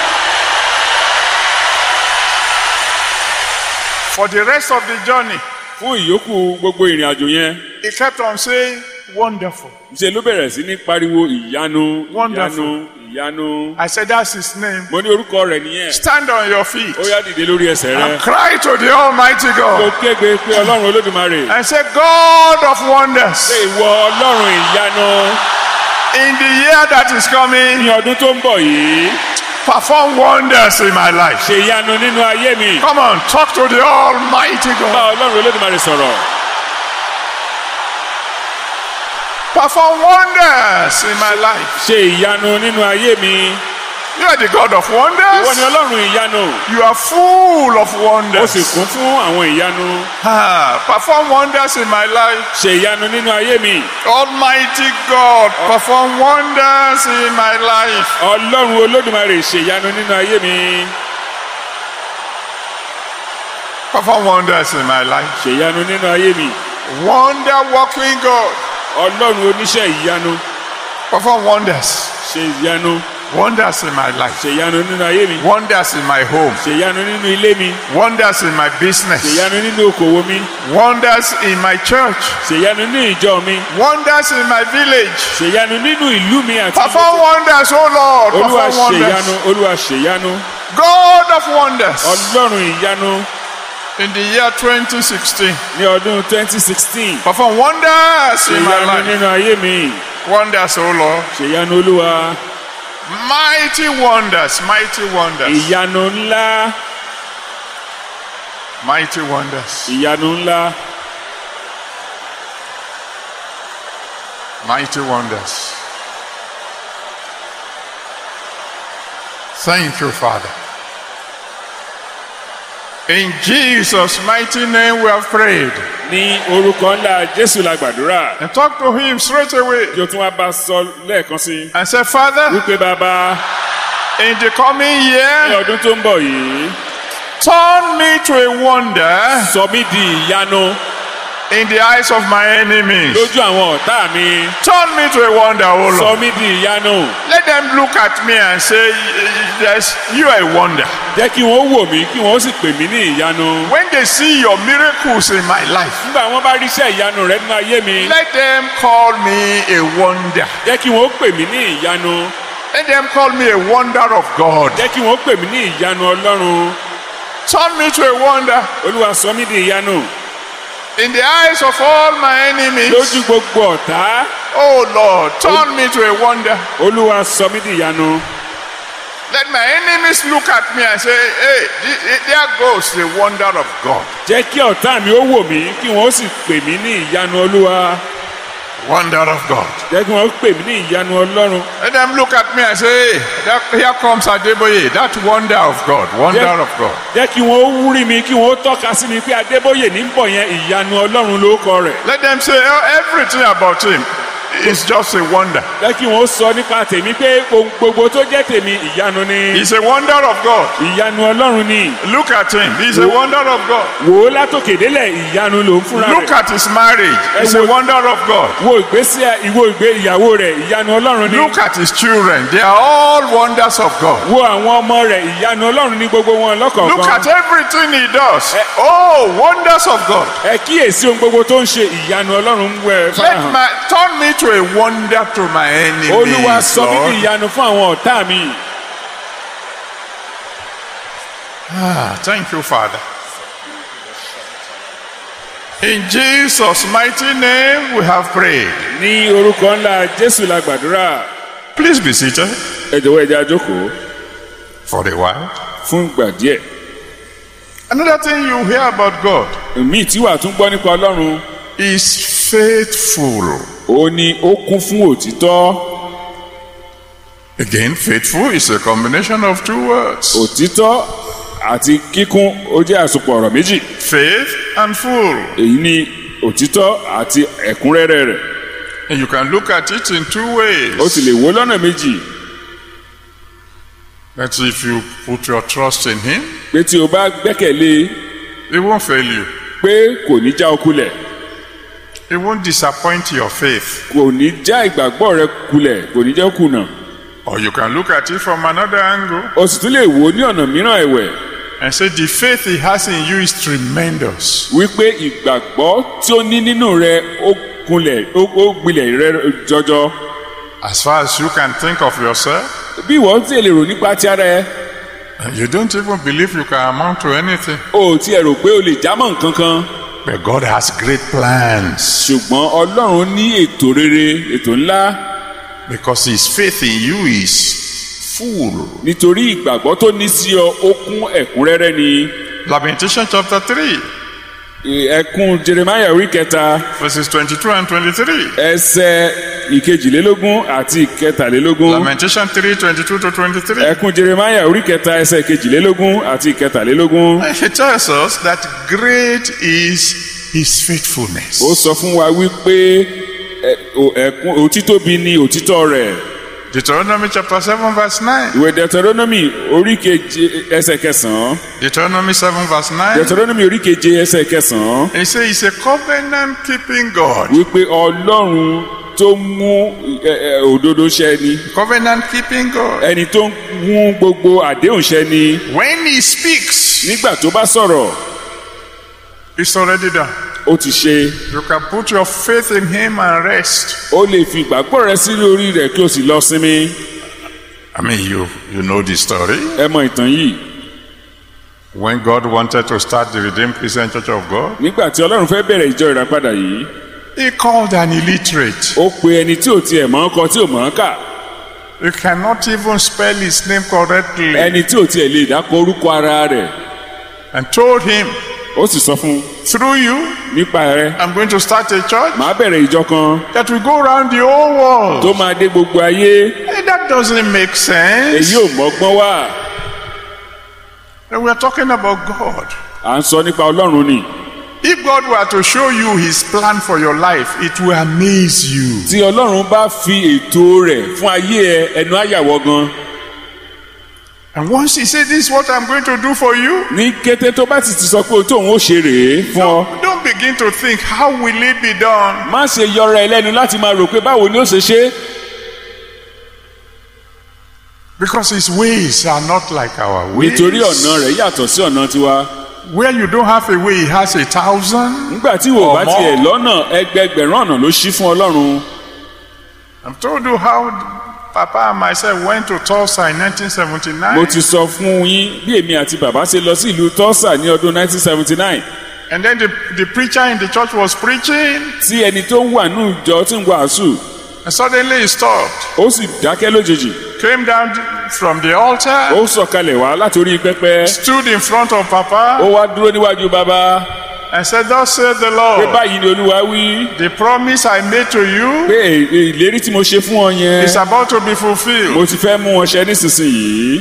For the rest of the journey, fún ìyókù gbogbo ìrìn àjò yẹn he kept on saying, Wonderful. ṣe ló bẹ̀rẹ̀ sí ní pariwo ìyanu Wonderful. ìyanu ìyanu I said, That's his name. mo ní orúkọ rẹ̀ nìyẹn Stand on your feet ó yá dìde lórí ẹsẹ̀ rẹ and cry to the Almighty kó God kégbe pé ọlọ́run olódùmarè and say, God of wonders, ṣe ìwọ ọlọ́run ìyanu in the year that is coming, ní ọdún tó ń bọ̀ yìí perform wonders in my life. ṣe ìyanu nínú ayé mi Come on, talk to the Almighty bá God. ọlọ́run olódùmarè sọ̀rọ̀ Perform wonders in my life. ṣe ìyanu nínú ayé mi You are the God of ìwọ ni wonders. ọlọ́run ìyanu You are full of ó sì wonders. kún fún àwọn ìyanu Ah, perform wonders in my life. ṣe ìyanu nínú ayé mi Almighty God, perform wonders in my life. ọlọ́run olódùmarè ṣe ìyanu nínú ayé mi Perform wonders in my life. ṣe ìyanu nínú ayé mi Wonder working God, ọlọ́run oníṣẹ́ ìyanu Perform wonders. ṣe ìyanu Wonders in my life. ṣe ìyanu nínú ayé mi Wonders in my home. ṣe ìyanu nínú ilé mi Wonders in my ṣe business. ìyanu nínú okòwò mi Wonders in my church. ṣe ìyanu nínú ìjọ mi Wonders in my village. ṣe ìyanu nínú ìlú mi àti Perform wonders, oh Lord. olúwa Perform ṣe wonders. ìyanu olúwa ṣe ìyanu God of wonders. ọlọ́run ìyanu In the year 2016. ní ọdún 2016 Perform wonders ṣe in my ìyanu life. nínú ayé mi Wonders, oh Lord. ṣe ìyanu olúwa Mighty wonders. Mighty wonders. ìyanu ńlá Mighty wonders. ìyanu ńlá Mighty wonders. Thank you, Father. In Jesus' mighty name we have prayed. ní orúkọ ńlá jésù la gbàdúrà And talk to him straight away. kí o tún wá bá a sọ lẹ́ẹ̀kan sí i And say, Father, wípé bàbá in the coming ní year, ọdún tó ń bọ̀ yìí turn me to a wonder sọ mí di ìyanu in the eyes of my enemies. lójú àwọn ọ̀tá mi Turn me to a wonder, oh sọ Lord. mí di ìyanu Let them look at me and say, Yes, you are a wonder. jẹ́ kí wọ́n wò mí kí wọ́n sì pè mí ní ìyanu When they see your miracles in my life, nígbà wọ́n bá rí iṣẹ́ ìyanu rẹ nínú ayé mi let them call me a wonder. jẹ́ kí wọ́n pè mí ní ìyanu Let them call me a wonder of God. jẹ́ kí wọ́n pè mí ní ìyanu ọlọ́run Turn me to a wonder olúwa sọ mí di ìyanu in the eyes of all my enemies. lójú gbogbo ọ̀tá Oh Lord, turn me to a wonder. olúwa sọ mí di ìyanu Let my enemies look at me and say, Hey, th- th- there goes the wonder of God. jẹ́ kí ọ̀tá mi ó wò mí kí wọ́n sì pè mí ní ìyanu olúwa Wonder of God. jẹ́ kí wọ́n pè mí ní ìyanu ọlọ́run Let them look at me and say, Hey, that, here comes Adeboye, that wonder of God, wonder Yeah. of God. jẹ́ kí wọ́n wúrí mi kí wọ́n tọ́ka sí mi pé adébóyè ní bọ̀ yẹn ìyanu ọlọ́run ló kọ rẹ̀ Let them say, oh, everything about him is just a wonder. jẹ́ kí wọ́n sọ nípa tèmi pé ohun gbogbo tó jẹ́ tèmi ìyanu ni He's a wonder of God. ìyanu ọlọ́run ni Look at him. He's a wonder of God. wò ó látòkè délẹ̀ ìyanu ló ń fúnra Look rẹ̀ at his marriage. He's a wonder of God. wo ìgbésí ìwo ìgbé ìyàwó rẹ̀ ìyanu ọlọ́run ni Look at his children. They are all wonders of God. wo àwọn ọmọ rẹ̀ ìyanu ọlọ́run ní gbogbo wọn Look at lọ́kọ̀ọ̀kan everything he does. Oh, wonders of God. ẹ kíyèsí ohun gbogbo tó ń ṣe ìyanu ọlọ́run ń wẹ̀ Let farahàn my turn me to a wonder to my olúwa enemies. sọ mí ní Lord. ìyanu fún àwọn ọ̀tá mi Ah, thank you, Father. In Jesus' mighty name, we have prayed. ní orúkọ ńlá jésù la gbàdúrà Please be seated ẹ jọ̀wọ́ ẹ jẹ́ a jókòó for a while. fún ìgbà díẹ̀ Another thing you hear about God míì tí wàá tún gbọ́ nípa ọlọ́run is faithful. ó ní ó kún fún òtítọ́ Again, faithful is a combination of two words òtítọ́ àti kíkún ó jẹ́ àsopọ̀ ọ̀rọ̀ méjì faith and full. èyí ni òtítọ́ àti ẹ̀kúnrẹ́rẹ́ rẹ̀ And you can look at it in two ó sì ways. lè wo lọ́nà méjì That if you put your trust in Him, pé tí o bá gbẹ́kẹ̀lé He won't fail you. pé kò ní já o kulẹ̀ He won't disappoint your faith. kò ní já ìgbàgbọ́ rẹ kulẹ̀ kò ní jẹ́ kùnà Or you can look at it from another angle o sì tún lè wò ó ní ọ̀nà mìíràn ẹ̀wẹ̀ and say the faith He has in you is tremendous. wípé ìgbàgbọ́ tí ó ní nínú rẹ ó kunlẹ̀ ó ó gbilẹ̀ rẹ jọjọ As far as you can think of yourself, bí ìwọ ti lè rò nípa ti ara ẹ you don't even believe you can amount to anything. o ò tiẹ̀ rò pé o lè jámọ́ nǹkan kan But God has great plans ṣùgbọ́n ọlọ́run ní ètò rere ètò ńlá because His faith in you is full. nítorí ìgbàgbọ́ tó ní sí ọ ó kún ẹ̀kúnrẹ́rẹ́ ni Lamentation chapter 3, ẹkún jeremiah orí kẹta verses 22 and 23. ẹsẹ̀ ìkejìlélógún àti ìkẹtàlélógún Lamentation 3, 22 to 23. ẹkún jeremiah orí kẹta ẹsẹ̀ ìkejìlélógún àti ìkẹtàlélógún He tells us that great is His faithfulness. ó sọ fún wa wípé ẹ- o- ẹkún òtítóbi ni òtítọ́ rẹ̀ Deuteronomy chapter 7, verse 9. ìwé deuteronomy orí keje ẹsẹ̀ kẹsàn-án Deuteronomy 7, verse 9. deuteronomy orí keje ẹsẹ̀ kẹsàn-án He says He's a covenant keeping God. wípé ọlọ́run tó mú ẹ, ẹ, òdodo ṣẹ ni Covenant keeping God. ẹni tó mú gbogbo àdéhùn ṣẹ ni When he speaks, nígbà tó bá sọ̀rọ̀ it's already done. ó ti ṣe You can put your faith in him and rest. ó lè fi ìgbàgbọ́ rẹ sí orí rẹ̀ kí o sì lọ sinmi I mean, you, you know the story. ẹ mọ ìtàn yìí When God wanted to start the Redeemed Christian Church of God, nígbà tí ọlọ́run fẹ́ bẹ̀rẹ̀ ìjọ ìràpadà yìí he called an illiterate. ó pe ẹni tí ò tiẹ̀ mọ̀ ọ́ kọ tí ò mọ̀ ọ́ kà He cannot even spell his name correctly. ẹni tí ò tiẹ̀ lè dákọ orúkọ ara rẹ̀ And told him, ó sì sọ fún un through you, nípa rẹ̀ I'm going to start a church màá bẹ̀rẹ̀ ìjọ kan that will go around the whole world. tó máa dé gbogbo ayé Hey, that doesn't make sense. èyí ò mọ́gbọ́n wá And we're talking about God. à ń sọ nípa ọlọ́run ni If God were to show you his plan for your life, it will amaze you. tí ọlọ́run bá fi ètò rẹ̀ fún ayé ẹ ẹnu àyàwọ́ gan And once he said, This is what I'm going to do for you, ní kété tó bá sì ti sọ pé ohun tóun ó ṣe rèé fún ọ don't, don't begin to think, How will it be done? má ṣe yọra ẹ lẹ́nu láti máa rò pé báwo ni ó ṣe ṣe Because his ways are not like our ways. nítorí ọ̀nà rẹ̀ yàtọ̀ sí ọ̀nà tiwa Where you don't have a way, he has a thousand. nígbà tí wò bá Ọmọ. tiẹ̀ lọ́nà ẹgbẹgbẹ̀rún ọ̀nà ló ṣí fún ọlọ́run I've told you how Papa and myself went to Tulsa in mo 1979. ti sọ fún yín bí èmi àti bàbá ṣe lọ sí ìlú Tulsa ní ọdún 1979 And then the, the preacher in the church was preaching, tí ẹni tó ń wà ní ìjọ tí ń wàásù and suddenly he stopped, ó sì dákẹ́ lójijì came down from the altar, ó sọ̀kalẹ̀ wá látòrí pẹpẹ stood in front of Papa, ó wá dúró níwájú bàbá and said, Thus said the pé Lord, báyìí ni olúwa wí the promise I made to you pé è- ìlérí tí mo ṣe fún ọ yẹn is about to be fulfilled. mo ti fẹ́ mú wọn ṣẹ nísinsìnyí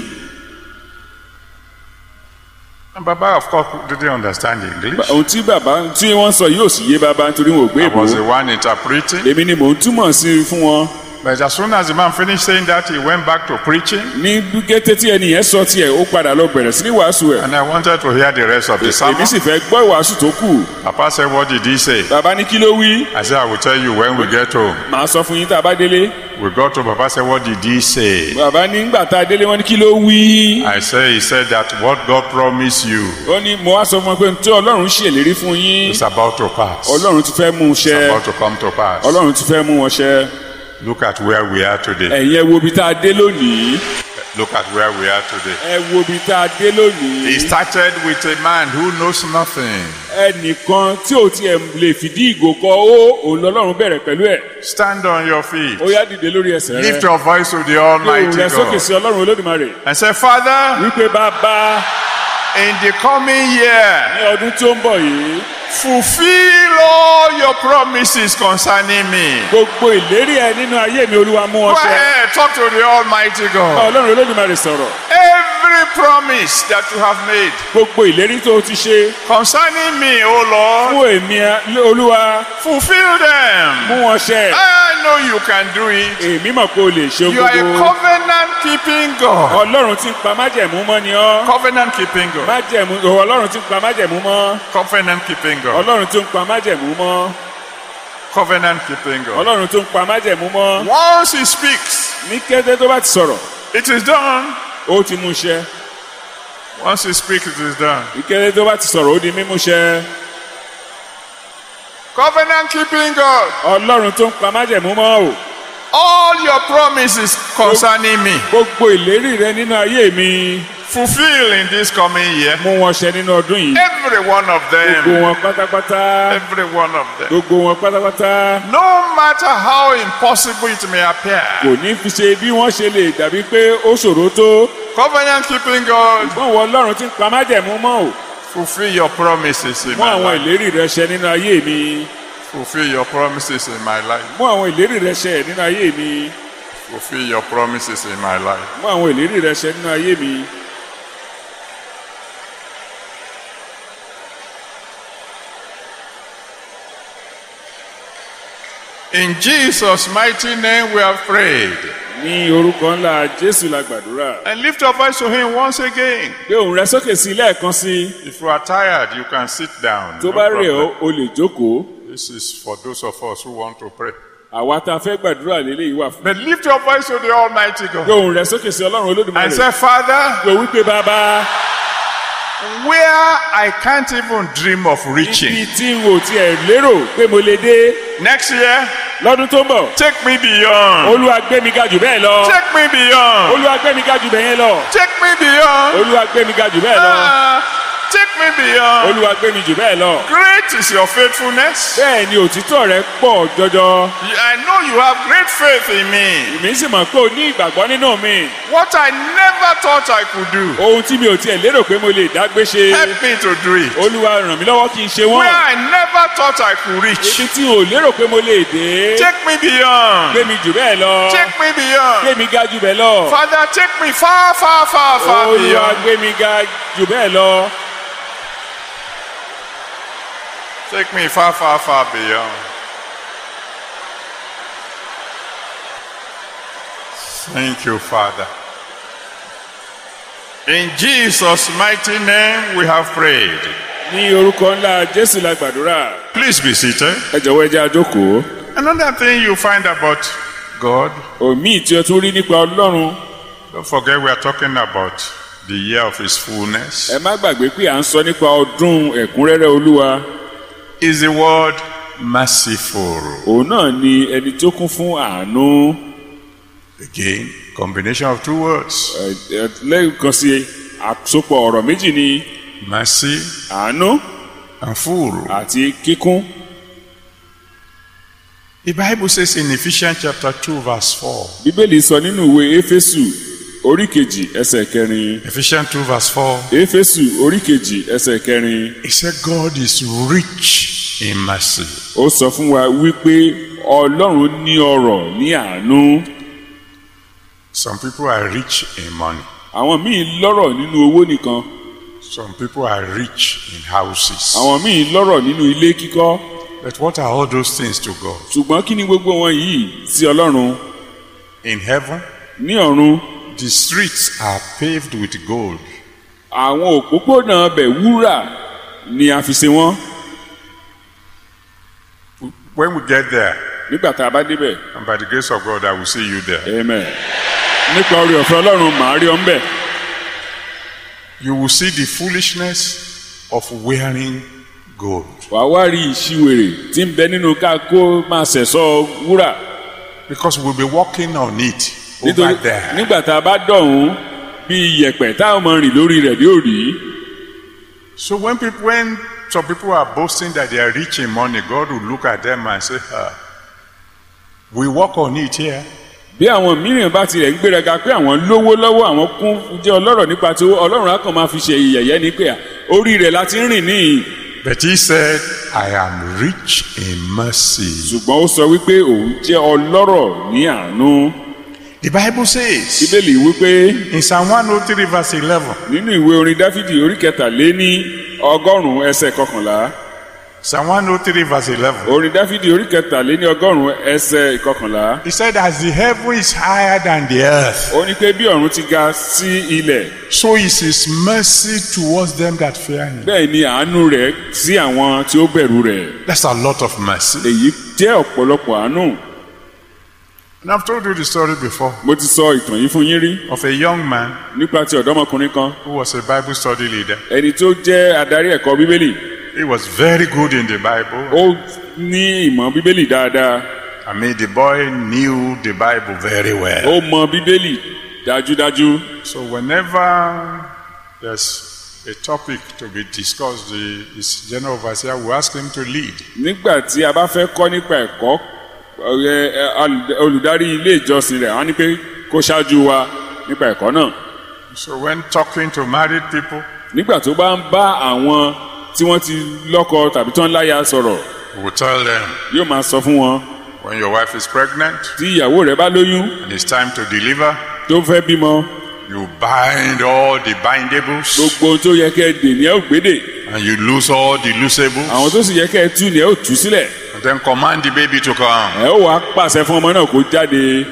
And Baba, of course, didn't understand English. ohun tí bàbá tí wọ́n sọ yóò sì yé bàbá nítorí wọn ò gbé I ìbò was the one interpreting. èmi ni mò ń túmọ̀ sí i fún wọn But as soon as the man finished saying that, he went back to preaching. ní gẹ́tẹ́ tí ẹni yẹn sọ tiẹ̀ ó padà lọ bẹ̀rẹ̀ sí ní wàásù ẹ̀ And I wanted to hear the rest of the sermon. èmi sì fẹ́ gbọ́ ìwàásù tó kù Papa said, What did he say? bàbá ní kí ló wí I said, I will tell you when we get home. màá sọ fún yín tá a bá délé We got to Papa said, What did he say? bàbá ní gbà tá a délé wọn ní kí ló wí I said, He said that what God promised you ó ní mo wá sọ fún wọn pé tí ọlọ́run ṣèlérí fún yín is about to pass. ọlọ́run ti fẹ́ mú un It's ṣẹ about to come to pass. ọlọ́run ti fẹ́ mú wọn ṣẹ Look at where we are today. ẹ̀yin ẹ wo ibi tá a dé lónìí Look at where we are today. ẹ wo ibi tá a dé He lónìí started with a man who knows nothing. ẹnìkan tí ò tiẹ̀ lè fìdí ìgò kọ ó òun lọ́lọ́run bẹ̀rẹ̀ pẹ̀lú ẹ̀ Stand on your feet. ó yá dìde lórí ẹsẹ̀ rẹ Lift your voice to the gbé òun Almighty rẹ sókè God. sí ọlọ́run olódùmarè And say, Father, wípé bàbá in the coming year, ní ọdún tó ń bọ̀ yìí fulfill all your promises concerning me. gbogbo ìlérí ẹ nínú ayé mi olúwa mú Go wọn ṣẹ ahead, talk to the Almighty bá God. ọlọ́run olódùmarè sọ̀rọ̀ Every promise that you have made gbogbo ìlérí tó o ti ṣe concerning me, O Lord, fún èmi ẹ- olúwa fulfill them. mú wọn ṣẹ I know you can do it. èmi mọ̀ pé o lè ṣe You are a gbogbo covenant keeping God. ọlọ́run ti ń pa májẹ̀mú mọ́ ni ọ́ Covenant keeping God. májẹ̀mú ọlọ́run ti ń pa májẹ̀mú mọ́ Covenant keeping God. ọlọ́run tó ń pa májẹ̀mú mọ́ Covenant keeping God. ọlọ́run tó ń pa májẹ̀mú mọ́ Once He speaks, ní kété tó bá ti sọ̀rọ̀ it is done. ó ti mú ṣẹ Once He speaks, it is done. ní kété tó bá ti sọ̀rọ̀ ó di mímú ṣẹ Covenant keeping God. ọlọ́run tó ń pa májẹ̀mú mọ́ o All your promises concerning me, gbogbo ìlérí rẹ nínú ayé mi fulfill in this coming year. mú wọn ṣẹ nínú ọdún yìí Every one of gbogbo them. wọn pátápátá Every one of them. gbogbo wọn pátápátá No matter how impossible it may appear. kò ní fi ṣe bí wọ́n ṣe lè dàbí pé ó ṣòro tó Covenant keeping God. wọ́n wọ ọlọ́run tí ń pa májẹ̀mú mọ́ o Fulfill your promises in mú my àwọn life. ìlérí rẹ ṣẹ nínú ayé mi Fulfill your promises in my life. mú àwọn ìlérí rẹ ṣẹ nínú ayé mi Fulfill your promises in my life. mú àwọn ìlérí rẹ ṣẹ nínú ayé mi. In Jesus' mighty name we have prayed. ní orúkọ ńlá jésù la gbàdúrà And lift your voice to Him once again. gbé òun rẹ sókè sí lẹ́ẹ̀kan sí i If you are tired, you can sit down. tó No bá rẹ̀ problem. ọ́ o lè jókòó This is for those of us who want to pray. àwa tá a fẹ́ gbàdúrà lélẹ́yìí wà fún. But lift your voice to the Almighty God gbóhùn rẹ sókè sí ọlọ́run and olódùmarè. say, Father, pé wípé bàbá where I can't even dream of ibi reaching tí n ò tiẹ̀ lérò pé mo lè dé next year, lọ́dún tó ń bọ̀. take me beyond. olúwa gbé mi ga jù bẹ́ẹ̀ lọ. Take me beyond. olúwa gbé mi ga jù bẹ́ẹ̀ yẹn lọ. Take me beyond. olúwa gbé mi ga jù bẹ́ẹ̀ lọ. Ah, take me beyond. olúwa gbé mi jù bẹ́ẹ̀ lọ. Great is your faithfulness. bẹ́ẹ̀ ni òtítọ́ rẹ pọ̀ jọjọ. I know you have great faith in me. èmi sì mọ̀ pé o ní ìgbàgbọ́ nínú mi. What I never thought I could do, ohun tí mi ò tiẹ̀ lérò pé mo lè dágbé ṣe. help me to do it. olúwa ràn mí lọ́wọ́ kí n ṣe Where wọ́n. I never thought I could reach, ibi tí n ò lérò pé mo lè dé. take me beyond. gbé mi jù bẹ́ẹ̀ lọ. Take me beyond. gbé mi ga jù bẹ́ẹ̀ lọ. Father, take me far, far, far, far olúwa beyond. gbé mi ga jù bẹ́ẹ̀ lọ. Take me far, far, far beyond. Thank you, Father. In Jesus' mighty name we have prayed. ní orúkọ ńlá jésù la gbàdúrà. Please be seated. ẹ jọ̀wọ́ ẹ jẹ́ àjókòó. Another thing you find about God, òmíì tí o tún rí nípa ọlọ́run. don't forget we are talking about the year of His fullness, ẹ má gbàgbé pé à ń sọ nípa ọdún ẹ̀kúnrẹ́rẹ́ olúwa. is the word merciful. òun náà ni ẹni tó kún fún àánú. Again, combination of two words Ẹ- ẹ- lẹ́ẹ̀kan sí àsopọ̀ ọ̀rọ̀ méjì ni mercy àánú and full. àti kíkún. The Bible says in Ephesians chapter 2, verse 4. bíbélì sọ nínú ìwé éfésù orí kejì ẹsẹ̀ kẹrin. Ephesians 2, verse 4. éfésù orí kejì ẹsẹ̀ kẹrin. He said, God is rich in mercy. ó sọ fún wa wípé ọlọ́run ní ọrọ̀ ní àánú. Some people are rich in money, àwọn míì lọ́rọ̀ nínú owó nìkan. some people are rich in houses. àwọn míì lọ́rọ̀ nínú ilé kíkọ́. But what are all those things to God? ṣùgbọ́n kí ni gbogbo wọn yìí sí ọlọ́run In heaven, ní ọ̀run the streets are paved with gold. àwọn òpópónà ọbẹ̀ wúrà ni a fi ṣe wọ́n When we get there, nígbà tá a bá débẹ̀ and by the grace of God, I will see you there, amen nípa orí ọ̀fẹ́ ọlọ́run màá rí ọ ń bẹ̀ you will see the foolishness of wearing gold. wàá wá rí ìṣiwèrè tí ń bẹ nínú ká kó máa ṣẹ̀ṣọ́ wúrà Because we'll be walking on it over nítorí there. nígbà tá a bá dọ̀hún bí iyẹ̀pẹ̀ táwọn máa rìn lórí rẹ̀ ní òrì So when people, when some people are boasting that they are rich in money, God will look at them and say, ah, "We walk on it here." bí àwọn mìíràn bá tilẹ̀ ń gbéraga pé àwọn lówó lọ́wọ́ àwọn kún jẹ́ ọlọ́rọ̀ nípa tí owó ọlọ́run á kàn máa fi ṣe ìyẹ̀yẹ́ ní pé à, orí rẹ̀ la ti ń rìn níyì But he said, "I am rich in mercy." ṣùgbọ́n ó sọ wípé òun jẹ́ ọlọ́rọ̀ ní àánú The Bible says bíbélì wípé in Psalm 103, verse 11. nínú ìwé orin dáfídì orí kẹtàléní ọgọ́rùn-ún ẹsẹ̀ kọkànlá Psalm 103, verse 11. orin dáfídì orí kẹtàléní ọgọ́rùn-ún ẹsẹ̀ kọkànlá He said, "As the heaven is higher than the earth, ó ní pé bí ọ̀run ti ga sí ilẹ̀ so is His mercy towards them that fear Him." bẹ́ẹ̀ ni àánú rẹ̀ sí àwọn tí ó bẹ̀rù rẹ̀ That's a lot of mercy. èyí jẹ́ ọ̀pọ̀lọpọ̀ àánú And I've told you the story before mo ti sọ ìtàn yìí fún yín rí of a young man nípa ti ọ̀dọ́mọkùnrin kan who was a Bible study leader. ẹni tó jẹ́ adarí ẹ̀kọ́ bíbélì He was very good in the Bible. ó ní ìmọ̀ bíbélì dáadáa I mean, the boy knew the Bible very well. ó mọ bíbélì dájúdájú So whenever there's a topic to be discussed, the his general overseer will ask him to lead. nígbà tí a bá fẹ́ kọ́ nípa ẹ̀kọ́ ọ̀rẹ́ ẹ, al- olùdarí ilé ìjọsìn rẹ̀ wọ́n ní pé kó ṣáájú wa nípa ẹ̀kọ́ náà So when talking to married people, nígbà tó bá ń bá àwọn tí wọ́n ti lọ́kọ tàbí tó ń láya sọ̀rọ̀ he will tell them yóò máa sọ fún wọn when your wife is pregnant tí ìyàwó rẹ̀ bá lóyún and it's time to deliver, tó fẹ́ bímọ you bind all the bindables gbogbo ohun tó yẹ kẹ́ ẹ dè ní ẹ ò gbédè and you loose all the loosables àwọn tó sì yẹ kẹ́ ẹ tú ní ẹ ò tú sílẹ̀ and then command the baby to come. ẹ ó wàá pàṣẹ fún ọmọ náà kó jáde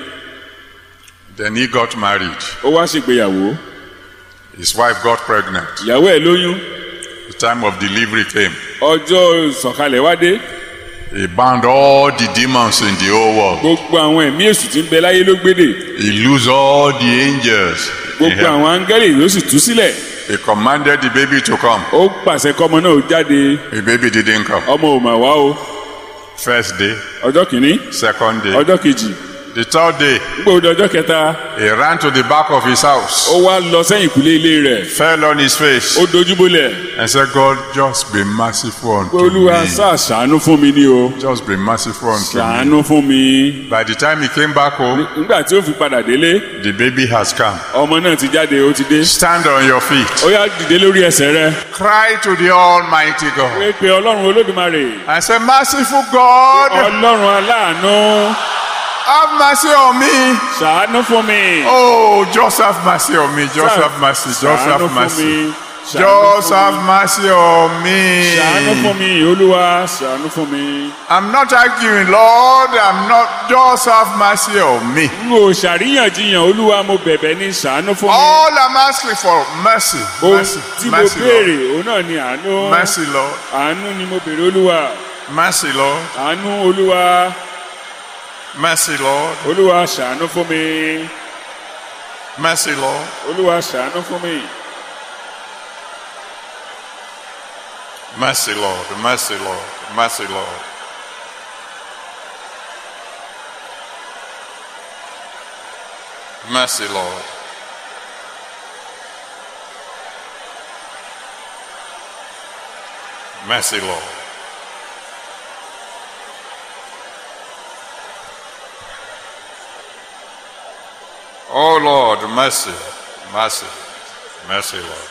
Then he got married. ó wá ṣègbéyàwó His wife got pregnant. ìyàwó ẹ̀ lóyún The time of delivery came. ọjọ́ ìsọ̀kalẹ̀ wá dé He bound all the demons in the whole world. gbogbo àwọn ẹ̀mí èṣù tí ń bẹ láyé ló gbédè He loosed all the angels. in gbogbo heaven. àwọn áńgẹ́lì ló sì tú sílẹ̀ He commanded the baby to come. ó pàṣẹ kọ́mọ náà ó jáde The baby didn't come. ọmọ ò mà wá o First day, ọjọ́ kìíní second day, ọjọ́ kejì the third day, nígbà òde ọjọ́ kẹta he ran to the back of his house, ó wá lọ sẹ́yìn ìkúlé ilé rẹ̀ fell on his face, ó dojúbolẹ̀ and said, God, just be merciful pé unto olúwa me. sáà ṣàánú fún mi ní o Just be merciful unto me. ṣàánú fún mi By the time he came back home, nígbà tí ó fi padà délé the baby has come. ọmọ náà ti jáde ó ti dé Stand on your feet. ó yá dìde lórí ẹsẹ̀ rẹ̀ Cry to the Almighty God. pé pé ọlọ́run olódùmarè I say, Merciful God, ọlọ́run aláàánú have mercy on me. ṣàánú fún mi Oh, just have mercy on me. Just have mercy. Just ṣàánú have fún mercy. mi ṣàánú Just fún have mi. mercy on me. ṣàánú fún mi olúwa ṣàánú fún mi. I'm not arguing, Lord. I'm not. Just have mercy on me. n ò ṣàríyànjiyàn olúwa mo bẹ̀bẹ̀ ní ṣàánú fún mi. All I'm asking for mercy, ohun mercy, tí mo mercy, béèrè Lord. òun náà ni àánú. Mercy, Lord. àánú ni mo béèrè olúwa. Mercy, Lord. àánú olúwa Mercy, Lord. olúwa ṣàánú fún mi. Mercy, Lord. olúwa ṣàánú fún mi. Mercy, Lord. Mercy, Lord. Mercy, Lord. Mercy, Lord. Mercy, Lord. Oh Lord, mercy, mercy, mercy, Lord.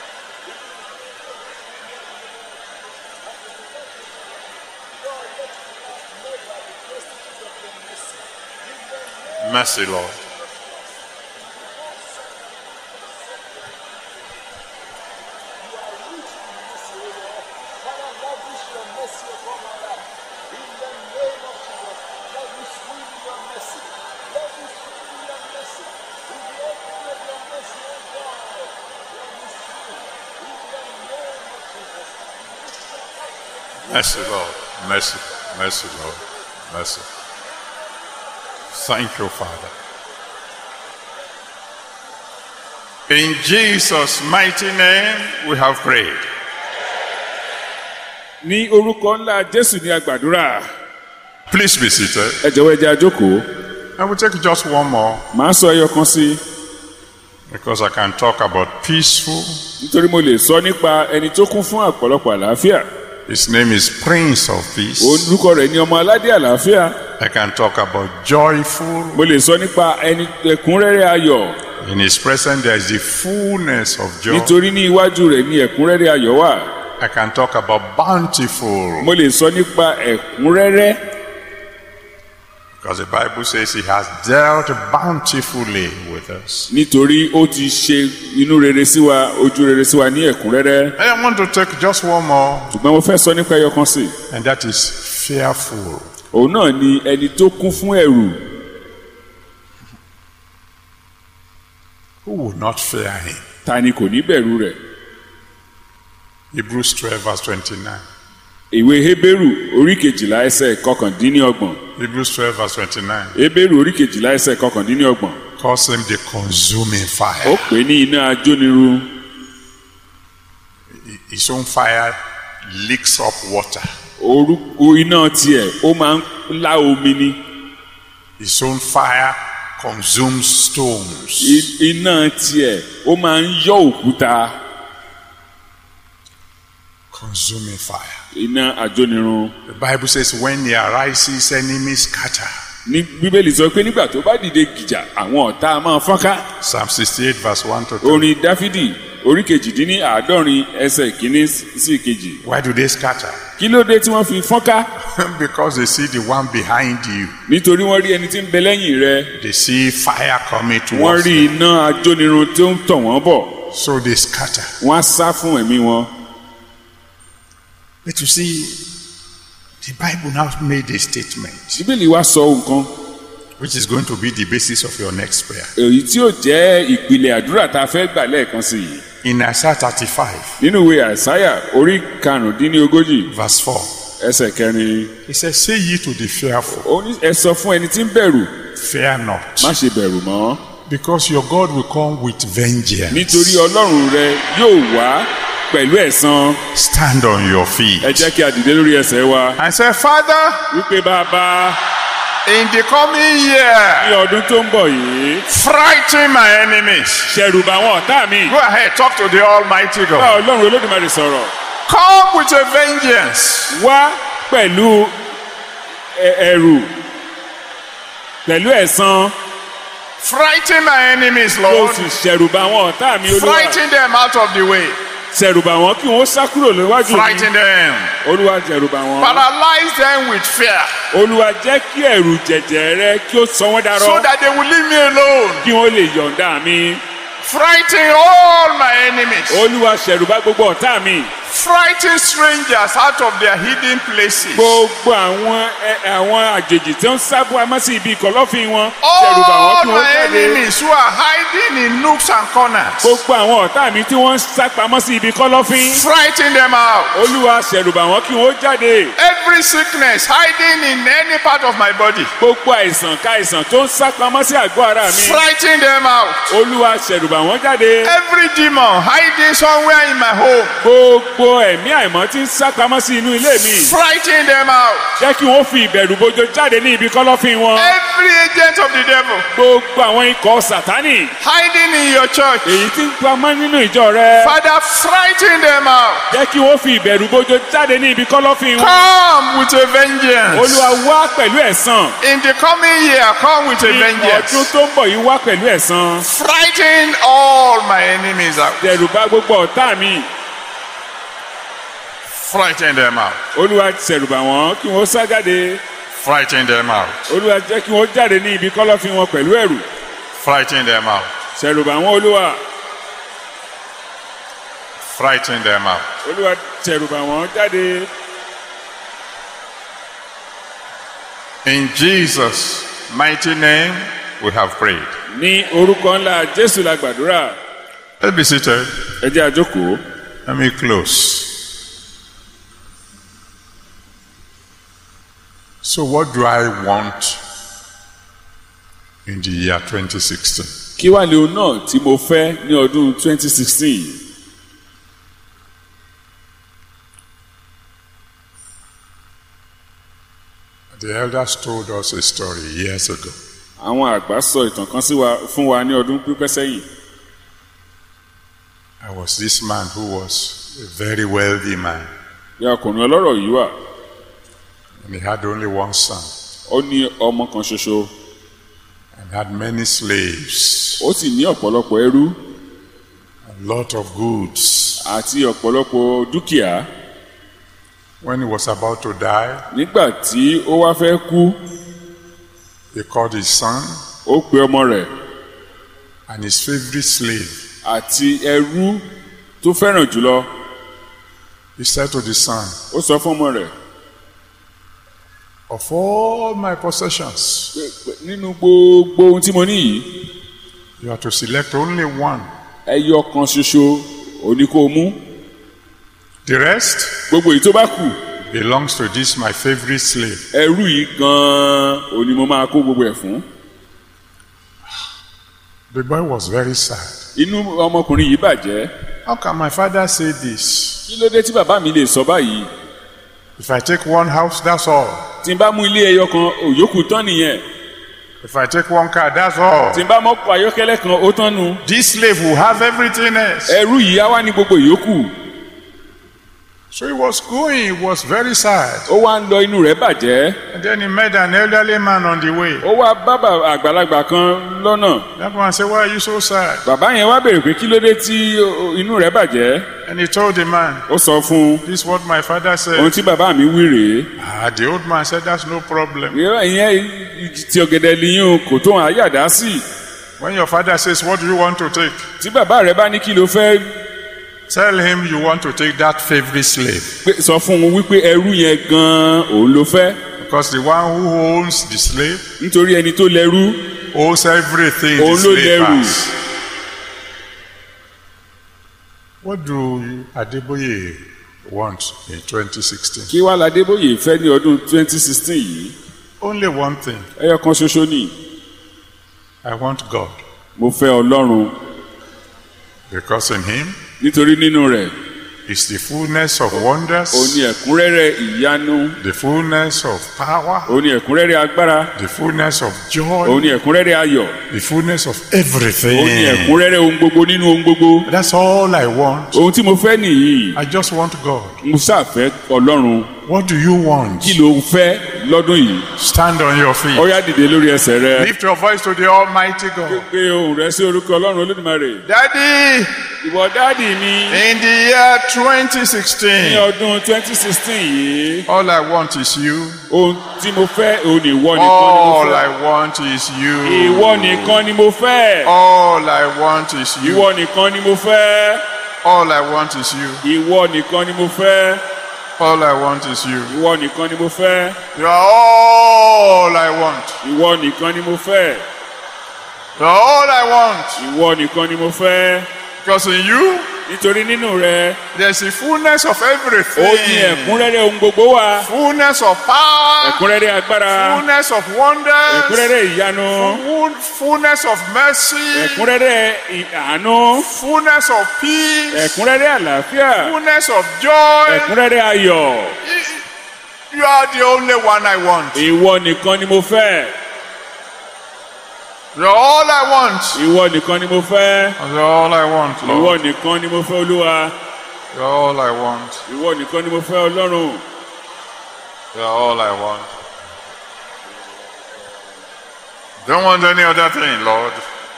Mercy, Lord. Mercy, Lord. Mercy, mercy, Lord. Mercy. Thank you, Father. In Jesus' mighty name, we have prayed. ní orúkọ ńlá jésù ní agbàdúrà Please be seated. ẹ jọ̀wọ́ ẹ jẹ́ a jókòó I will take just one more màá sọ ẹyọ kan sí i because I can talk about peaceful. nítorí mo lè sọ nípa ẹni tó kún fún ọ̀pọ̀lọpọ̀ àlàáfíà His name is Prince of Peace. orúkọ rẹ̀ ní ọmọ aládé àlàáfíà I can talk about joyful. mo lè sọ nípa ẹni ẹ̀kúnrẹ́rẹ́ ayọ̀ In His presence, there is the fullness of joy. nítorí ní iwájú rẹ̀ ní ẹ̀kúnrẹ́rẹ́ ayọ̀ wà I can talk about bountiful mo lè sọ nípa ẹ̀kúnrẹ́rẹ́ because the Bible says He has dealt bountifully with us. nítorí ó ti ṣe inú rere sí wa ojú rere sí wa ní ẹ̀kúnrẹ́rẹ́ I want to take just one more, ṣùgbọ́n mo fẹ́ sọ nípa ẹyọ kan sí i and that is fearful. òun náà ni ẹni tó kún fún ẹ̀rù Who will not fear Him? ta ni kò ní bẹ̀rù rẹ̀ Hebrews 12, verse 29. ìwé hébérù orí kejìlá ẹsẹ̀ kọkàndínlọ́gbọ̀n Hebrews 12, verse 29 hébérù orí kejìlá ẹsẹ̀ kọkàndínlọ́gbọ̀n calls Him the consuming ó fire. pè é ní iná ajóniru His own fire leaks up water. orúkọ iná tiẹ̀ ó máa ń lá omi ni His own fire consumes stones. I- iná tiẹ̀ ó máa ń yọ òkúta Consuming fire. iná ajónirun The Bible says, when he arises, enemies scatter. ní bíbélì sọ pé nígbà tó bá dìde gìjà àwọn ọ̀tá máa fọ́nká Psalm 68, verse 1 to 2. orin dáfídì orí kejìdínní àádọ́rin ẹsẹ̀ kínní sí kejì Why do they scatter? kí ló dé tí wọ́n fi fọ́nká because they see the one behind you. nítorí wọ́n rí ẹni tí ń bẹ lẹ́yìn rẹ They see fire coming wọ́n towards rí them. iná ajónirun tó ń tọ̀ wọ́n bọ̀ So they scatter. wọ́n á sá fún ẹ̀mí wọn. But you see, the Bible now made a statement bíbélì wa sọ nǹkan which is going to be the basis of your next prayer. èyí tí ó jẹ́ ìpìlẹ̀ àdúrà tá a fẹ́ gbà lẹ́ẹ̀kan sí i In Isaiah 35, nínú ìwé àìsáyà orí karùndínlógójì verse 4, ẹsẹ̀ kẹrin He said, Say ye to the fearful, ó ní ẹ sọ fún ẹni tí ń bẹ̀rù fear not, má ṣe bẹ̀rù mọ́ because your God will come with vengeance. nítorí ọlọ́run rẹ yóò wá pẹ̀lú ẹ̀san Stand on your feet. ẹ jẹ́ kí a dìde lórí ẹsẹ̀ wa I said, Father, wípé bàbá in the coming year, ní ọdún tó ń bọ̀ yìí frighten my enemies. ṣẹ̀rù bà àwọn ọ̀tá mi Go ahead, talk to the Almighty bá God. ọlọ́run olódùmarè sọ̀rọ̀ Come with a vengeance. wá pẹ̀lú ẹ- ẹ̀rù pẹ̀lú ẹ̀san Frighten my enemies, kí o Lord. sì ṣẹ̀rù bà àwọn ọ̀tá mi olúwa Frighten them out of the way. ṣẹ̀rù bà wọ́n kí wọ́n sá kúrò níwájú mi Frighten them. olúwa ṣẹ̀rù bà wọ́n Paralyze them with fear olúwa jẹ́ kí ẹ̀rù jẹ̀jẹ̀ rẹ kí ó sọ wọ́n so darọ́ that they will leave me alone. kí wọ́n lè yọ̀ǹda mi Frighten all my enemies. olúwa ṣẹ̀rù bà gbogbo ọ̀tá mi Frighten strangers out of their hidden places. gbogbo àwọn ẹ- àwọn àjèjì tí ó ń sábò amọ́ sí ibi ìkọ̀lọ́fín wọn ṣẹ̀rù bà wọ́n All kí wọ́n my jáde enemies who are hiding in nooks and corners. gbogbo àwọn ọ̀tá mi tí wọ́n ń sápamọ́ sí ibi kọ́lọ́fín Frighten them out. olúwa ṣẹ̀rù bà wọ́n kí wọ́n jáde Every sickness hiding in any part of my body. gbogbo àìsàn káìsàn tó ń sápamọ́ sí àgọ́ ara mi Frighten them out. olúwa ṣẹ̀rù bà wọ́n jáde Every demon hiding somewhere in my home. gbogbo ẹ̀mí àìmọ́ tí ń sápamọ́ sí inú ilé mi Frighten them out. jẹ́ kí wọ́n fi ìbẹ̀rù bojo jáde ní ibi kọ́lọ́fín wọn Every agent of the devil gbogbo àwọn ikọ̀ sàtánì hiding in your church. èyí tí ń pamọ́ nínú ìjọ rẹ Father, frighten them out. jẹ́ kí wọ́n fi ìbẹ̀rù bojo jáde ní ibi kọ́lọ́fín wọn Come with a vengeance. olúwa wá pẹ̀lú ẹ̀san In the coming year, come with a ní ọdún vengeance. tó ń bọ̀ yìí wá pẹ̀lú ẹ̀san Frighten all my enemies out. dẹ̀rù bá gbogbo ọ̀tá mi Frighten them out. olúwa ṣẹ̀rù bà wọ́n kí wọ́n sá jáde Frighten them out. olúwa jẹ́ kí wọ́n jáde ní ibi kọ́lọ́fín wọn pẹ̀lú ẹ̀rù Frighten them out. ṣẹ̀rù bà wọ́n olúwa Frighten them out. olúwa ṣẹ̀rù bà wọ́n jáde In Jesus' mighty name, we have prayed. ní orúkọ ńlá jésù la gbàdúrà Let's be seated. ẹ jẹ́ àjókòó Let me close. So, what do I want in the year 2016? kí wàá lè ohun náà tí mo fẹ́ ní ọdún 2016 yìí The elders told us a story years ago. àwọn àgbà sọ ìtàn kan sí wa fún wa ní ọdún pípẹ́ sẹ́yìn There was this man who was a very wealthy man, bí ọkùnrin ọlọ́rọ̀ yìí wà and he had only one son ó ní ọmọ kan ṣoṣo and had many slaves, ó sì ní ọ̀pọ̀lọpọ̀ ẹrú a lot of goods. àti ọ̀pọ̀lọpọ̀ dúkìá When he was about to die, nígbà tí ó wá fẹ́ kú he called his son ó pe ọmọ rẹ̀ and his favorite slave. àti ẹrú tó fẹ́ràn jùlọ He said to the son, ó sọ fún ọmọ rẹ̀ Of all my possessions, pé pé nínú gbogbo ohun tí mo ní yìí you are to select only one. ẹyọ kan ṣoṣo ò ní kó o mú The rest gbogbo èyí tó bá kù belongs to this my favorite slave. ẹrú yìí gan-an ò ní mo máa kó gbogbo ẹ̀ fún The boy was very sad. inú ọmọkùnrin yìí bàjẹ́ How can my father say this? kí ló dé tí bàbá mi lè sọ báyìí If I take one house, that's all. tí n bá mú ilé ẹyọ kan òyòkù tán nìyẹn If I take one car, that's all. tí n bá mọ́kọ̀ ayọ́kẹ́lẹ́ kan ó tán nu This slave will have everything else. ẹrú yìí á wá ní gbogbo ìyókù So he was going, he was very sad. ó wá ń lọ inú rẹ̀ bàjẹ́ And then he met an elderly man on the way. ó wá bá bà- àgbàlagbà kan lọ́nà That man said, Why are you so sad? bàbá yẹn wá béèrè pé kí ló dé tí ó- inú rẹ̀ bàjẹ́ And he told the man, ó sọ fún un This is what my father ohun said. tí bàbá mi wí rèé Ah, the old man said, That's no problem. ìyẹn ti ọ̀gẹ̀dẹ̀ liyún kò tó hàn áyàdá sí When your father says, What do you want to take? tí bàbá rẹ̀ bá ní kí ló fẹ́ Tell him you want to take that favorite slave. pé- sọ fún un wípé ẹrú yẹn gan-an òun ló fẹ́ Because the one who owns the slave nítorí ẹni tó lẹ́rú owes everything the òun ló slave lẹ́rù has. What do Adeboye want in 2016? kí wàá ládébóyè fẹ́ ní ọdún 2016 yìí Only one thing. ẹyọ kan ṣoṣo ni I want God. mo fẹ́ ọlọ́run Because in Him nítorí nínú rẹ̀ is the fullness of ó ní wonders, ẹ̀kúnrẹ́rẹ́ ìyanu the fullness of power, ó ní ẹ̀kúnrẹ́rẹ́ agbára the fullness of ó joy, ní ẹ̀kúnrẹ́rẹ́ ayọ̀ the fullness of ó ní everything. ẹ̀kúnrẹ́rẹ́ ohun gbogbo nínú ohun gbogbo That's all I want. ohun tí mo fẹ́ nìyí I just want God. mo ṣàfẹ́ ọlọ́run What do you want? kí ló fẹ́ lọ́dún yìí Stand on your feet. ó yá dìde lórí ẹsẹ̀ rẹ Lift your voice to the Almighty God. gbé ohùn rẹ sí orúkọ ọlọ́run olódùmarè Daddy, ìwọ dáàdì mi in the year ní 2016, ọdún 2016 yìí all I want is you. ohun tí mo fẹ́ òun ni ìwọ nìkan ni mo All fẹ́ I want is you. ìwọ nìkan ni mo fẹ́ All I want is you. ìwọ nìkan ni mo fẹ́ All I want is you. ìwọ nìkan ni mo fẹ́ All I want is you. ìwọ nìkan ni mo fẹ́ You are all I want. ìwọ nìkan ni mo fẹ́ You are all I want. ìwọ nìkan ni mo fẹ́ Because in you, nítorí nínú rẹ there's the fullness of ó ní everything. ẹ̀kúnrẹ́rẹ́ ohun gbogbo wà Fullness of power. ẹ̀kúnrẹ́rẹ́ agbára Fullness of wonders. ẹ̀kúnrẹ́rẹ́ ìyanu Full- Fullness of mercy. ẹ̀kúnrẹ́rẹ́ ì- àánú Fullness of peace. ẹ̀kúnrẹ́rẹ́ àlàáfíà Fullness of joy. ẹ̀kúnrẹ́rẹ́ ayọ̀ You are the only one I want. ìwọ nìkan ni mo fẹ́ You're all I want. ìwọ nìkan ni mo fẹ́ You're all I want, ìwọ Lord. nìkan ni mo fẹ́ olúwa You're all I want. ìwọ nìkan ni mo fẹ́ ọlọ́run You're all I want. Don't want any other thing, Lord.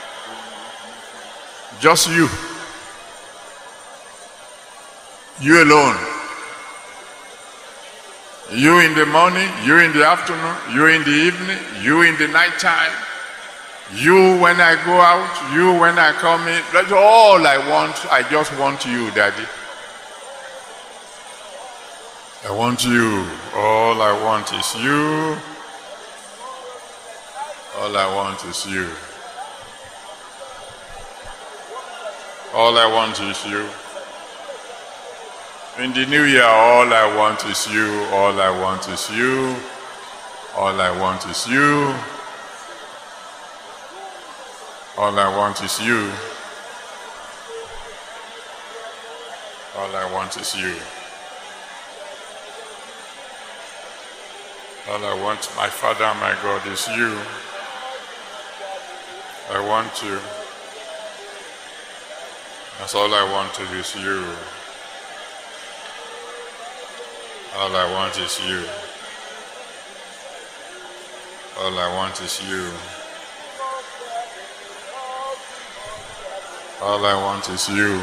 Just you. You alone. You in the morning, you in the afternoon, you in the evening, you in the night time. You when I go out, you when I come in. That's all I want. I just want you, Daddy. I want you. All I want is you. All I want is you. All I want is you. In the new year, all I want is you. All I want is you. All I want is you. All I want is you. All I want is you. All I want, my Father, my God, is you. I want you. That's all I want is you. All I want is you. All I want is you. All I want is you.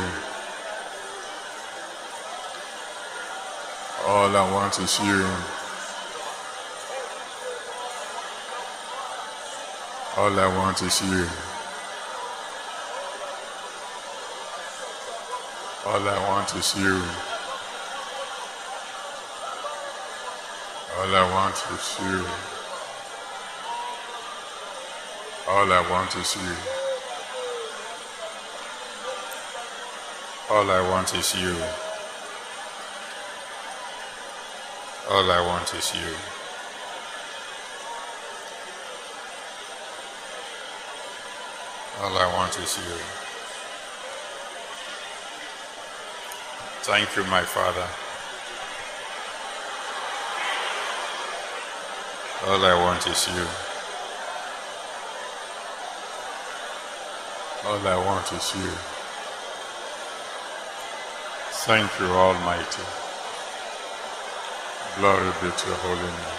All I want is you. All I want is you. All I want is you. All I want is you. All I want is you. All I want is you. All I want is you. All I want is you. Thank you, my Father. All I want is you. All I want is you. Thank you, Almighty. Glory be to your holy name.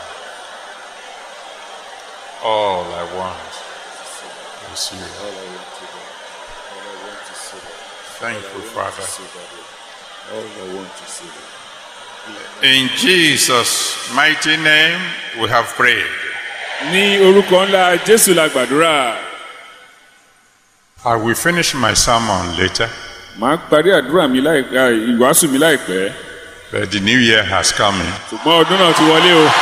All I want is you. Thank you, Father. In Jesus' mighty name, we have prayed. ní orúkọ ńlá jésù la gbàdúrà I will finish my sermon later, màá parí àdúrà mi láìpẹ́ ìwàásù mi láìpẹ́ but the new year has come in. ṣùgbọ́n ọdún náà ti wọlé o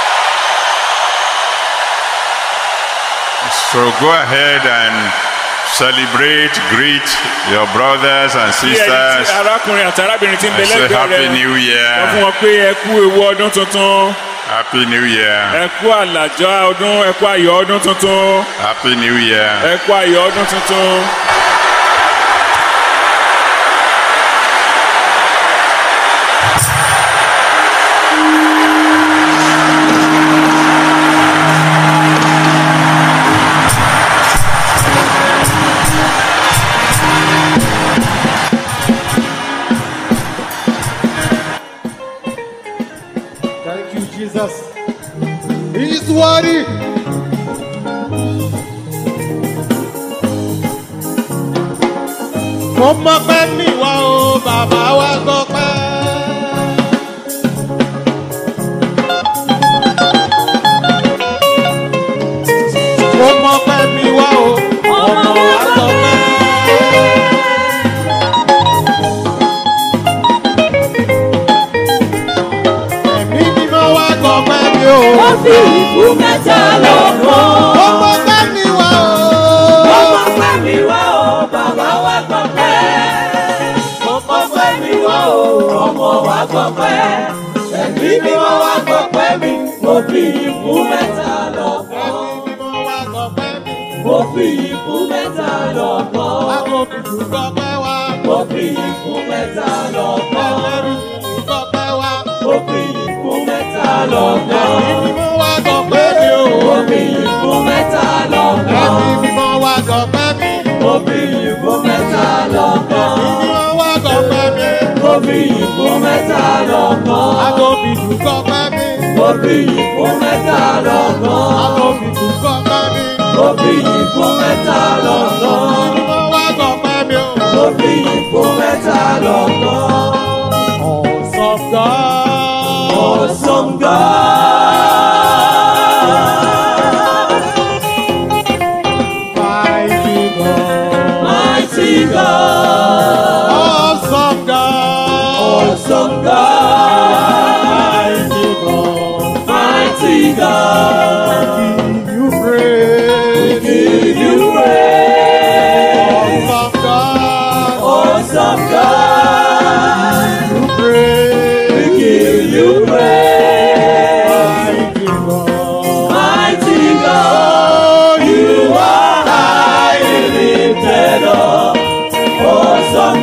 So go ahead and Celebrate, greet your brothers and bí ẹni tí sisters. arákùnrin àti arábìnrin ti ń bẹ I say lẹ́gbẹ̀ẹ́ Happy rẹ New sọ fún Year. wọn pé ẹ kú ewu ọdún tuntun Happy New Year. ẹ kú àlàjọ ọdún ẹ kú ayọ̀ ọdún tuntun Happy New Year. ẹ kú ayọ̀ ọdún tuntun. Thank you, Jesus. He's worthy. Mo mọ pé mi wá o, bàbá wa gbọ́ pẹ́. Mo mọ pé mi wá o, ọmọ wa gbọ́ pẹ́. Ẹ̀mí mímọ́ wá gbọ́ pẹ́ mi o. Ó fi ìbú mẹ́ta lọ́kàn. Mo mọ pé mi wá o. Ọmọ pẹ́ mi wá o, bàbá wa gbọ́ pẹ́. Ọmọ pẹ́ mi wá o, ọmọ wa gbọ́ pẹ́. Ẹ̀mí mímọ́ wá gbọ́ pẹ́ mi, mo fi ìbú mẹ́ta lọ́kàn. Ẹ̀mí mímọ́ wá gbọ́ pẹ́ mi. Mo fi ìbú mẹ́ta lọ́kàn. Agbófinró gbọ́ pẹ́ wá. Mo fi ìbú mẹ́ta lọ́kàn. Ẹlẹ́rìí gbọ́ pẹ́ wá. Mo fi ìbú mẹ́ta lọ́kàn. Ẹ̀mí mímọ́ wá gbọ́ pẹ́ mi o. Mo fi ìbú mẹ́ta lọ́kàn. Ẹ̀mí mímọ́ wá gbọ́ pẹ́ mi. Mo fi ìbú mẹ́ta lọ́kàn. Ẹ̀mí mímọ́ wá gbọ́ pẹ́ mi. Mo fi ìbú mẹ́ta lọ́kàn. Agbófinró gbọ́ pẹ́ mi. Mo fi ìbú mẹ́ta lọ́kàn. Agbófinró gbọ́ pẹ́ mi. Mo fi ìbú mẹ́ta lọ́kàn. Ẹ̀mí mímọ́ wá gbọ́ pẹ́ mi o. Mo fi ìbú mẹ́ta lọ́kàn. Awesome God. Awesome God. Mighty God. Mighty God. Awesome God. Awesome God. Mighty God. Mighty God. Give you praise. Give you praise. Awesome God. Awesome God. You praise. Give you praise. Mighty God. Mighty God. Oh, You are highly lifted up. Awesome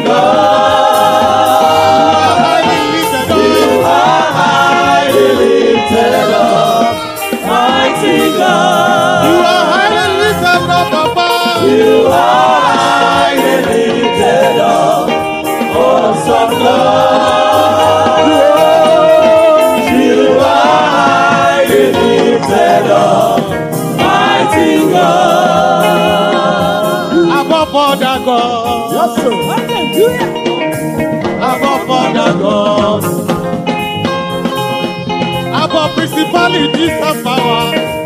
God. highly lifted You up. are highly lifted up. Mighty God. You are highly lifted up, Papa. You are highly lifted up. Awesome God. You are highly lifted up. Mighty God. Above other gods. Yes, sir. Above other gods. Above principalities and power.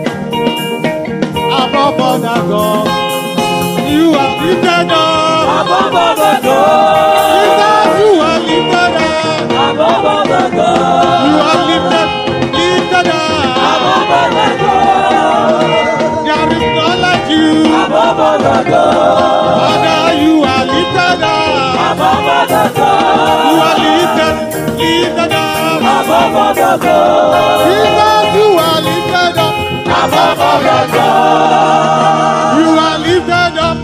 Above other gods. You are lifted up. Above all the gods. Jesus, you are lifted up. Above all the gods. You are lifted, lifted up. Above all the gods. There is none like you. Above all the gods. Father, you are lifted up. Above all the gods. You are lifted, lifted up. Above all the gods. Jesus, you are lifted up. Above all the gods. You are lifted up.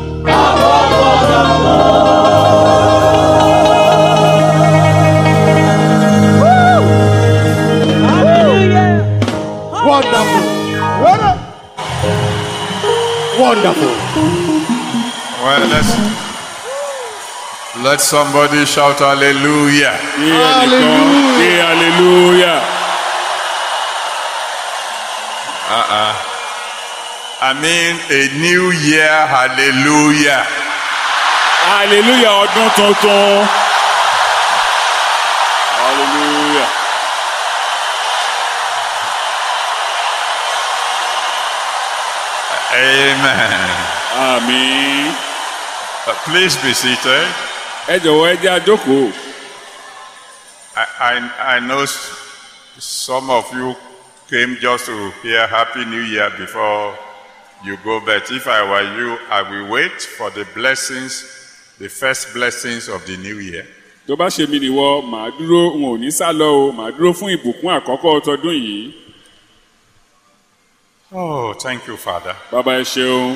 Wonderful. Wonderful. Well, let's let somebody shout hallelujah. Kí ẹnìkan kí hallelujah. I mean a new year hallelujah. hallelujah ọdún tuntun. hallelujah. Amen. àmín. Uh, please be seated. ẹ jọ̀wọ́ ẹ jẹ́ àjókòó. I, I, I know s- some of you came just to hear Happy New Year before you go. But if I were you, I will wait for the blessings, the first blessings of the new year. tó bá ṣe mí nìwọ màá dúró n ò ní sá lọ o màá dúró fún ìbùkún àkọ́kọ́ tọdún yìí Oh, thank you, Father. bàbá ẹ ṣeun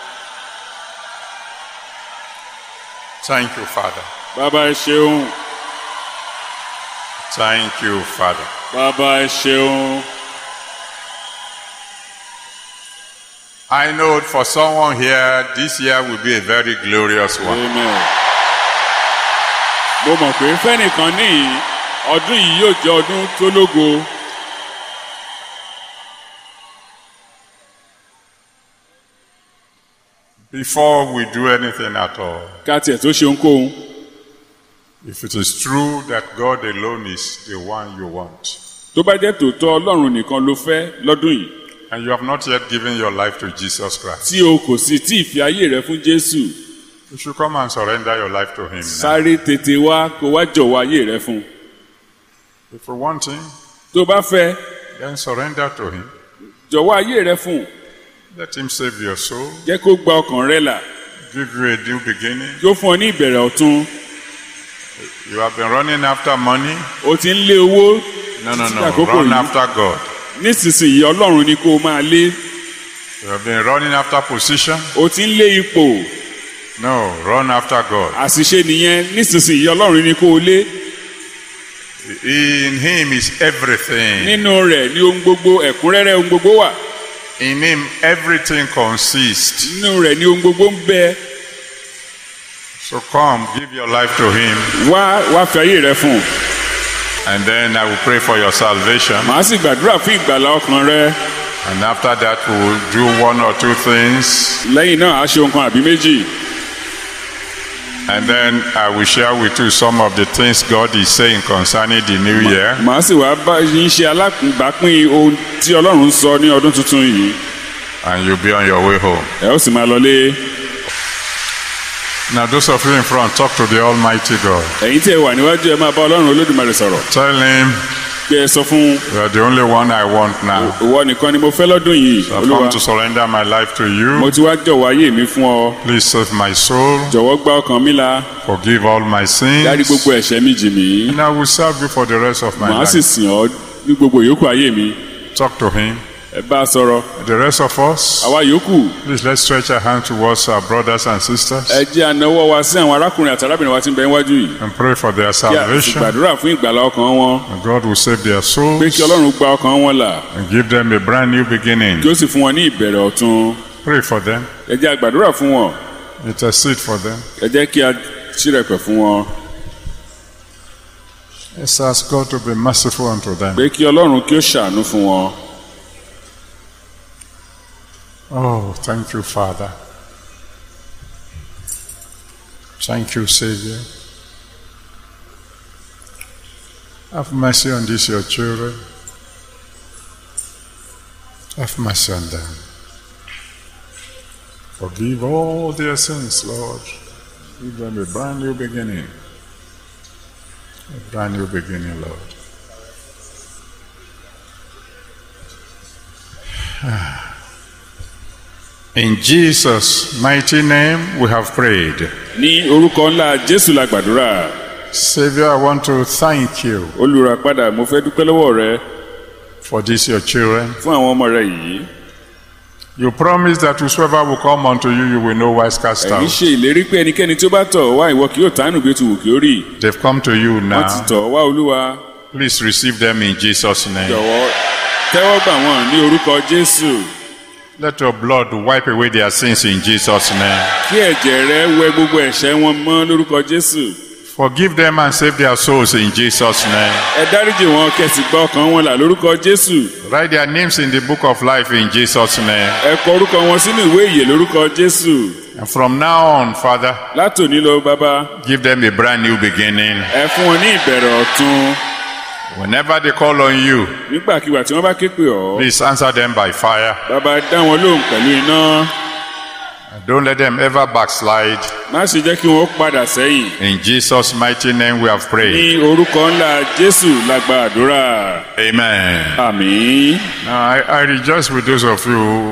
Thank you, Father. bàbá ẹ ṣeun Thank you, Father. bàbá ẹ ṣeun I know for someone here, this year will be a very glorious one. amen. mo mọ̀ pé fẹ́nìkan níyì ọdún yìí yóò jẹ́ ọdún tó lógo Before we do anything at all, ká tiẹ̀ tó ṣe ohunkóhun if it is true that God alone is the one you want, tó bá jẹ́ tòótọ́ ọlọ́run nìkan ló fẹ́ lọ́dún yìí and you have not yet given your life to Jesus Christ, tí o kò sì tí ì fi ayé rẹ fún jésù you should come and surrender your life to Him. Now. sáré tètè wá kó wá jọ̀wọ́ ayé rẹ fún un If you want Him, tó bá fẹ́ then surrender to Him. jọ̀wọ́ ayé rẹ fún un Let Him save your soul, jẹ́ kó gba ọkàn rẹ là give you a new beginning. yóò fún ọ ní ìbẹ̀rẹ̀ ọ̀tun You have been running after money. o ti ń lé owó No, no, títí no. àkókò Run yìí after God. nísinsìnyí ọlọ́run ni kó o máa lé You have been running after position. o ti ń lé ipò No, run after God. àṣìṣe nìyẹn nísinsìnyí ọlọ́run ni kó o lé In Him is everything. nínú rẹ̀ ní ohun gbogbo ẹ̀kúnrẹ́rẹ́ ohun gbogbo wà In Him, everything consists. nínú rẹ̀ ní ohun gbogbo ń bẹ So come, give your life to Him, wá wá fi ayé rẹ fún un and then I will pray for your salvation. màá sì gbàdúrà fún ìgbàlá ọkàn rẹ And after that, we will do one or two things, lẹ́yìn náà á ṣe ohun kan àbí méjì and then I will share with you some of the things God is saying concerning the new year. màá sì wá bá yín ṣe alábàápín ohun tí ọlọ́run ń sọ ní ọdún tuntun yìí And you'll be on your way home. ẹ ó sì máa lọlé Now, those of you in front, talk to the Almighty God. ẹ̀yin tí ẹ wà níwájú ẹ máa bá ọlọ́run olódùmarè sọ̀rọ̀ Tell Him, kí ẹ sọ fún You are the only one I want now. ìwọ nìkan ni mo fẹ́ lọ́dún yìí I've olúwa come to surrender my life to mo you. ti wá jọ̀wọ́ ayé mi fún ọ Please save my soul, jọ̀wọ́ gba ọkàn mi là forgive all my dárí sins, gbogbo ẹ̀ṣẹ̀ mi jì mí and I will serve you for the rest of my màá sì life. sìn ọ́ ní gbogbo yòókù ayé mi Talk to Him. ẹ bá a sọ̀rọ̀ The rest of us, àwa yòókù please let's stretch our hand towards our brothers and ẹ sisters jẹ́ ànáwọ́ wa sí àwọn arákùnrin àti arábìnrin wa tí ń bẹ níwájú yìí and pray for their kí a sì salvation. gbàdúrà fún ìgbàlá ọkàn wọn And God will save their pé souls kí ọlọ́run gba ọkàn wọn là and give them a brand new beginning. kí ó sì fún wọn ní ìbẹ̀rẹ̀ ọ̀tun Pray for them. ẹ jẹ́ àgbàdúrà fún wọn Intercede for them. ẹ jẹ́ kí a ṣírẹ̀pẹ̀ fún wọn Let's ask God to be merciful unto them. pé kí ọlọ́run kí ó ṣàánú fún wọn Oh, thank you, Father. Thank you, Savior. Have mercy on these your children. Have mercy on them. Forgive all their sins, Lord. Give them a brand new beginning. A brand new beginning, Lord. In Jesus' mighty name we have prayed. ní orúkọ ńlá jésù la gbàdúrà Savior, I want to thank you olùràpadà mo fẹ́ dúpẹ́ lọ́wọ́ rẹ for these your children. fún àwọn ọmọ rẹ yìí You promised that whosoever will come unto you, you will know wise cast ẹ̀yin out. ṣe ìlérí pé ẹnikẹ́ni tí ó bá tọ̀ wá ìwọ kì yóò tánù bí ó ti wù kí ó rí They've come to you wọ́n ti now. tọ̀ wá olúwa Please receive them in Jesus' name. jọ̀wọ́ tẹ́wọ́ gbà wọ́n ní orúkọ jésù Let your blood wipe away their sins in Jesus' name. kí ẹ̀jẹ̀ rẹ wẹ gbogbo ẹ̀ṣẹ̀ wọn mọ́ lórúkọ jésù Forgive them and save their souls in Jesus' name. ẹ dáríjì wọn kẹsì gba ọkàn wọn là lórúkọ jésù Write their names in the book of life in Jesus' name. ẹ kọ orúkọ wọn sínú ìwé ìyè lórúkọ jésù And from now on, Father, látòní lọ bàbá give them a brand new beginning. ẹ fún wọn ní ìbẹ̀rẹ̀ ọ̀tun Whenever they call on you, nígbàkigbà tí wọ́n bá ké pè ọ́ please answer them by fire. bàbá dá wọn lóhùn pẹ̀lú iná And don't let them ever backslide. má ṣe jẹ́ kí wọ́n padà sẹ́yìn In Jesus' mighty name we have ní prayed. orúkọ ńlá jésù la gba àdúrà Amen. àmín Now, I, I rejoice with those of you who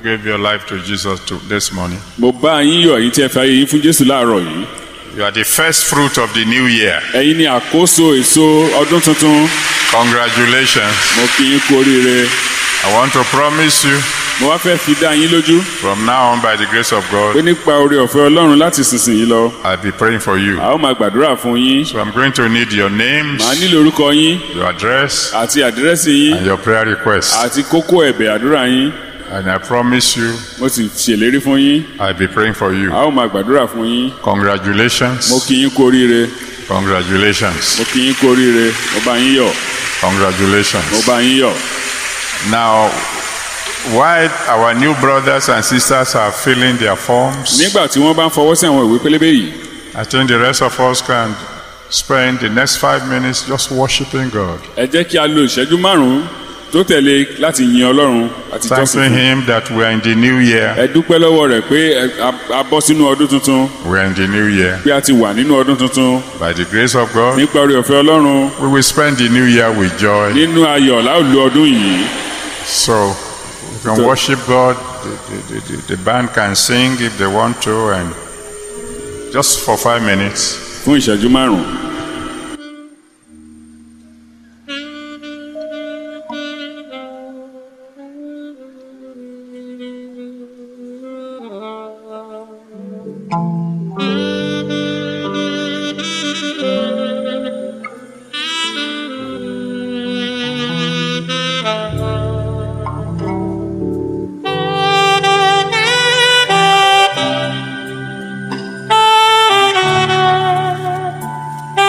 gave your life to Jesus to, this morning. mo bá yín yọ̀ èyí tí ẹ fi ayé yín fún jésù láàárọ̀ yìí You are the first fruit of the new year. ẹ̀yin ni àkóso èso ọdún tuntun Congratulations. mo kí yín kú oríire I want to promise you mo wá fẹ́ fi dá yín lójú from now on, by the grace of pé God, nípa oore ọ̀fẹ́ ọlọ́run láti sísìnyí lọ I'll be praying for you. a ó máa gbàdúrà fún yín So I'm going to need your names, màá nílò orúkọ yín your address, àti àdírẹ́sì yín and your prayer requests. àti kókó ẹ̀bẹ̀ àdúrà yín And I promise you, mo sì ṣèlérí fún yín I'll be praying for you. a ó máa gbàdúrà fún yín Congratulations. mo kí yín kú oríire Congratulations. mo kí yín kú oríire mo bá yín yọ̀ mo Congratulations. bá yín yọ̀ Now, while our new brothers and sisters are filling their forms, nígbà tí wọ́n bá ń fọwọ́ sí àwọn ìwé pélébé yìí I think the rest of us can spend the next five minutes just worshiping God, ẹ jẹ́ kí a lo ìṣẹ́jú márùn-ún tó tẹ̀lé láti yin ọlọ́run àti jọ́sìn thanking fún Him that we are in the new year. ẹ dúpẹ́ lọ́wọ́ rẹ̀ pé ẹ- a- a bọ́ sínú ọdún tuntun We are in the new year. pé a ti wà nínú ọdún tuntun By the grace of God, nípa oore ọ̀fẹ́ ọlọ́run we will spend the new year with joy. nínú ayọ̀ láòlù ọdún yìí So, we can worship God. The, the, the, the band can sing if they want to, and just for five minutes. fún ìṣẹ́jú márùn-ún. Thank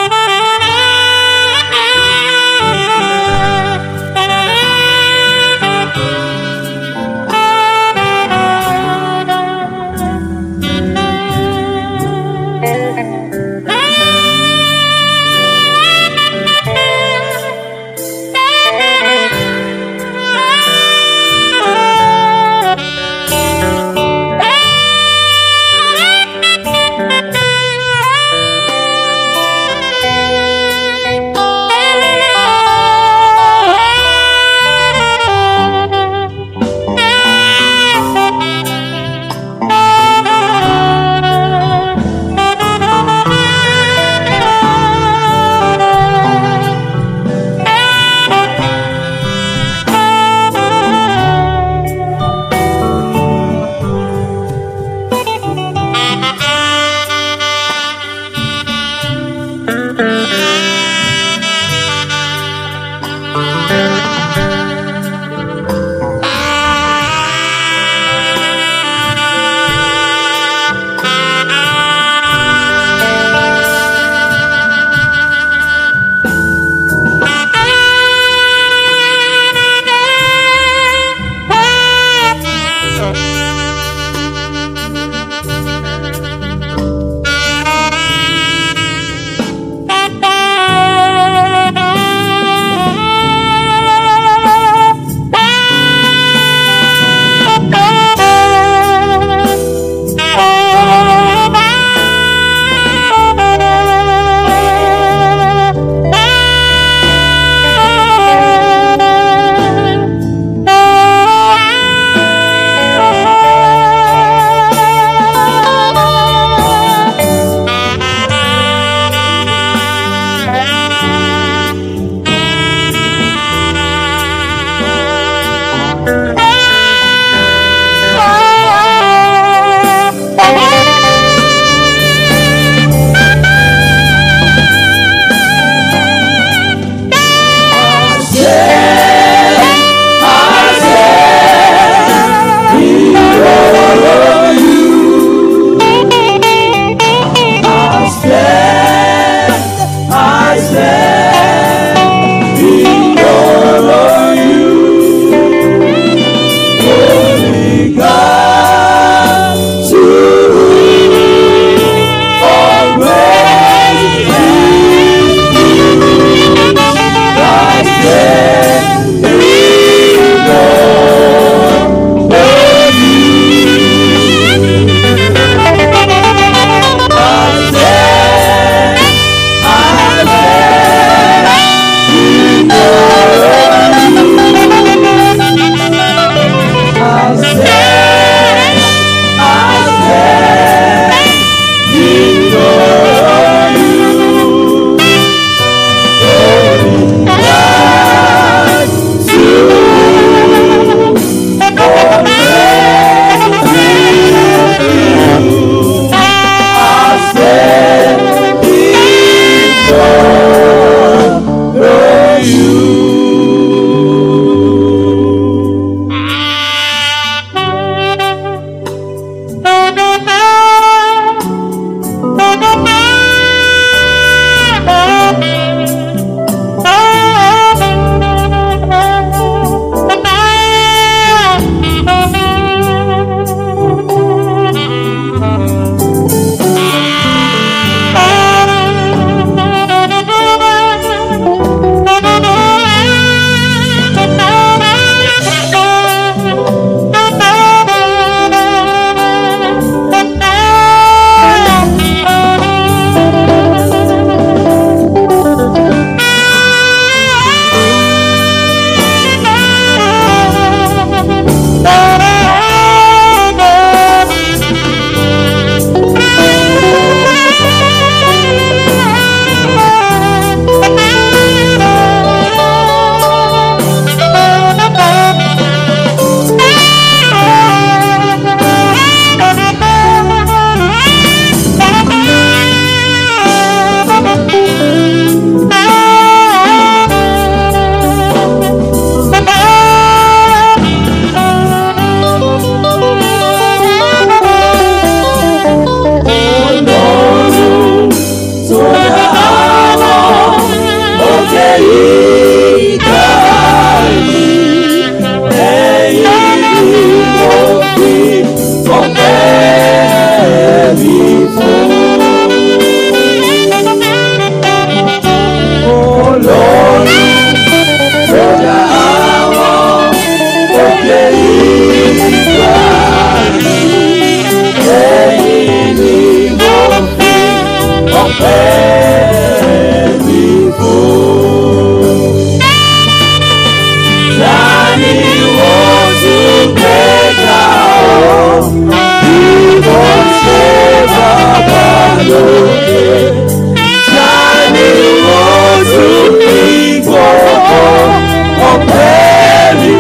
Tani ó tún ní gbogbo ọpẹ́ mi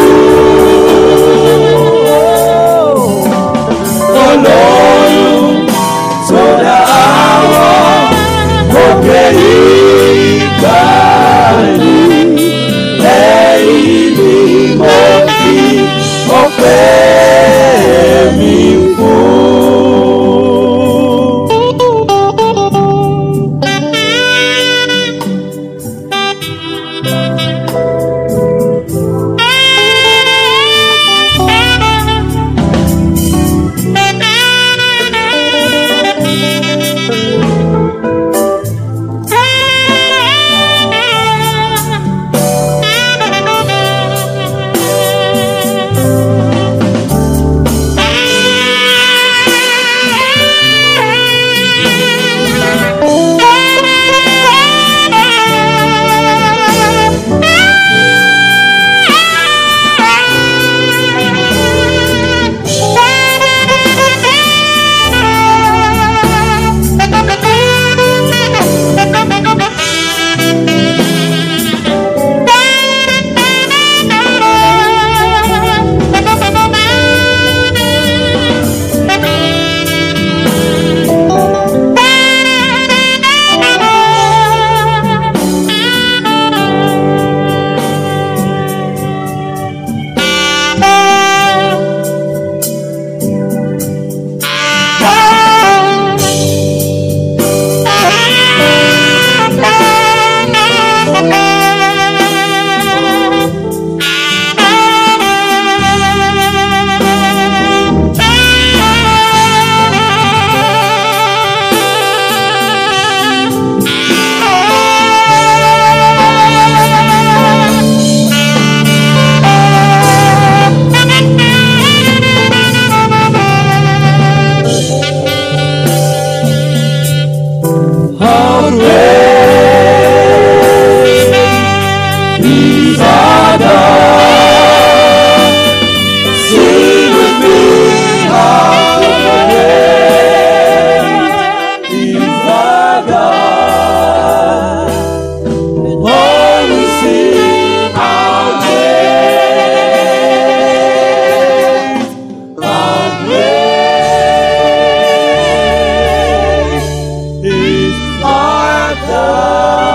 fún. Olóyún tó dá àwọn òkè ìgbà ni lẹ́yìn ni mo fi ọpẹ́ mi fún. Sing with me how great is our God. And all we sing how great, how great is our God.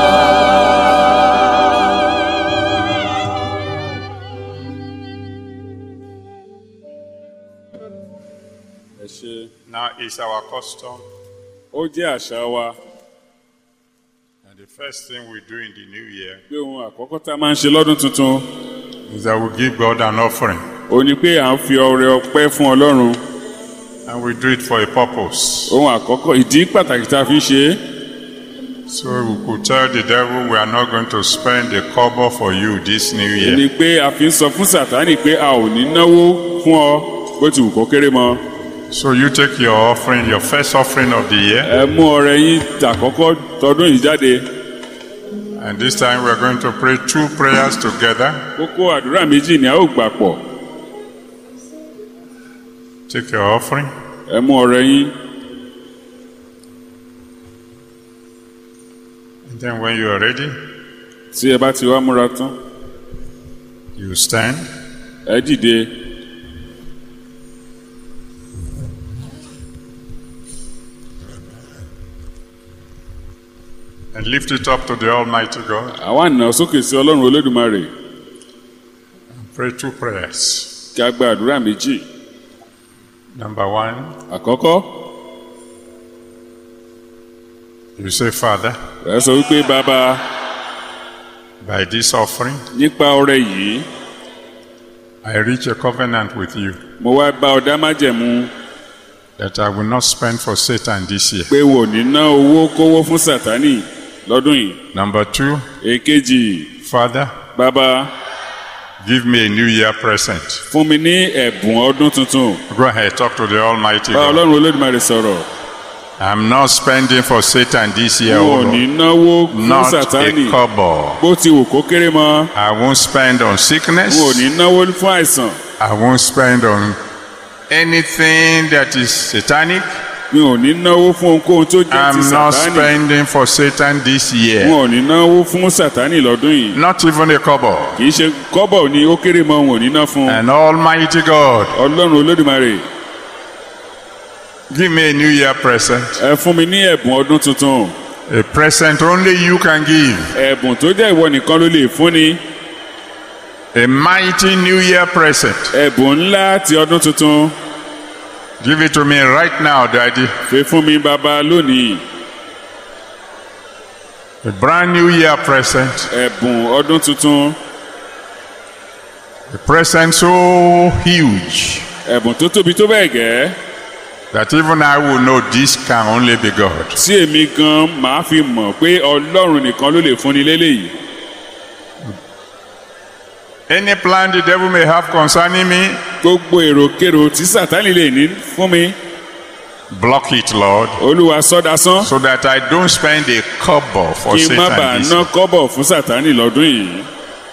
ẹ ṣe Now it's our custom, ó jẹ́ àṣà wa and the first thing we do in the new year pé ohun àkọ́kọ́ tá a máa ń ṣe lọ́dún tuntun is that we give God an offering, ó ní pé à ń fi ọrẹ ọpẹ́ fún ọlọ́run and we do it for a purpose. ohun àkọ́kọ́ ìdí pàtàkì tá a fi ń ṣe é So we could tell the devil we are not going to spend a kobo for you this new ó year. ní pé a fi ń sọ fún sàtánì pé a ò ní náwó fún ọ bó ti wù kó kéré mọ So you take your offering, your first offering of the year, ẹ mú ọrẹ yín tàkọ́kọ́ tọdún yìí jáde and this time we are going to pray two prayers together. kókó àdúrà méjì ni a ó gbà pọ̀ Take your offering. ẹ mú ọrẹ yín And then when you are ready, tí ẹ bá ti wá múra tán you stand. ẹ dìde and lift it up to the Almighty God. àwa nà sókè sí ọlọ́run olódùmarè Pray two prayers. kí a gba àdúrà méjì Number one, àkọ́kọ́ you say, Father, ẹ sọ wípé bàbá by this offering, nípa ọrẹ yìí I reach a covenant with you mo wá bá ọ dá májẹ̀mú that I will not spend for Satan this year. pé wò ní ná owó kówó fún sátánì lọ́dún yìí Number two, èkejì Father, bàbá give me a new year present. fún mi ní ẹ̀bùn ọdún tuntun Go ahead, talk to the Almighty bá God. ọlọ́run olódùmarè sọ̀rọ̀ I'm not spending for Satan this year, n oh ò ní Lord. náwó fún Not sátánì a kobo. bó ti wù kó kéré mọ́ I won't spend on n ò sickness. ní náwó fún àìsàn I won't spend on anything that is satanic. mi ò ní náwó fún ohunkóhun tó jẹ́ ti I'm not sàtánì spending for Satan this wọn year. ò ní náwó fún sàtánì lọ́dún yìí Not even a kobo. kì í ṣe kọ́bọ̀ ni ó kéré mọ́ wọn ò ní ná fún And Almighty God, ọlọ́run olódùmarè give me a New Year present. ẹ fún mi ní ẹ̀bùn ọdún tuntun A present only you can give. ẹ̀bùn tó jẹ́ ìwọ nìkan ló lè fúnni A mighty New Year present. ẹ̀bùn ńlá ti ọdún tuntun Give it to me right now, Daddy. fi fún mi bàbá lónìí A brand new year present. ẹ̀bùn ọdún tuntun A present so huge ẹ̀bùn tó tóbi tó bẹ́ẹ̀ gẹ́ that even I will know this can only be God. tí èmi gan máa fi mọ̀ pé ọlọ́run nìkan ló lè fúnni lélẹ́yìí Any plan the devil may have concerning me, gbogbo èròkèrò tí sàtánì lè ní fún mi block it, Lord, olúwa sọ́dasán so that I don't spend a kobo for kí n má bàa Satan. this ná year. kọ́bọ̀ fún sàtánì lọ́dún yìí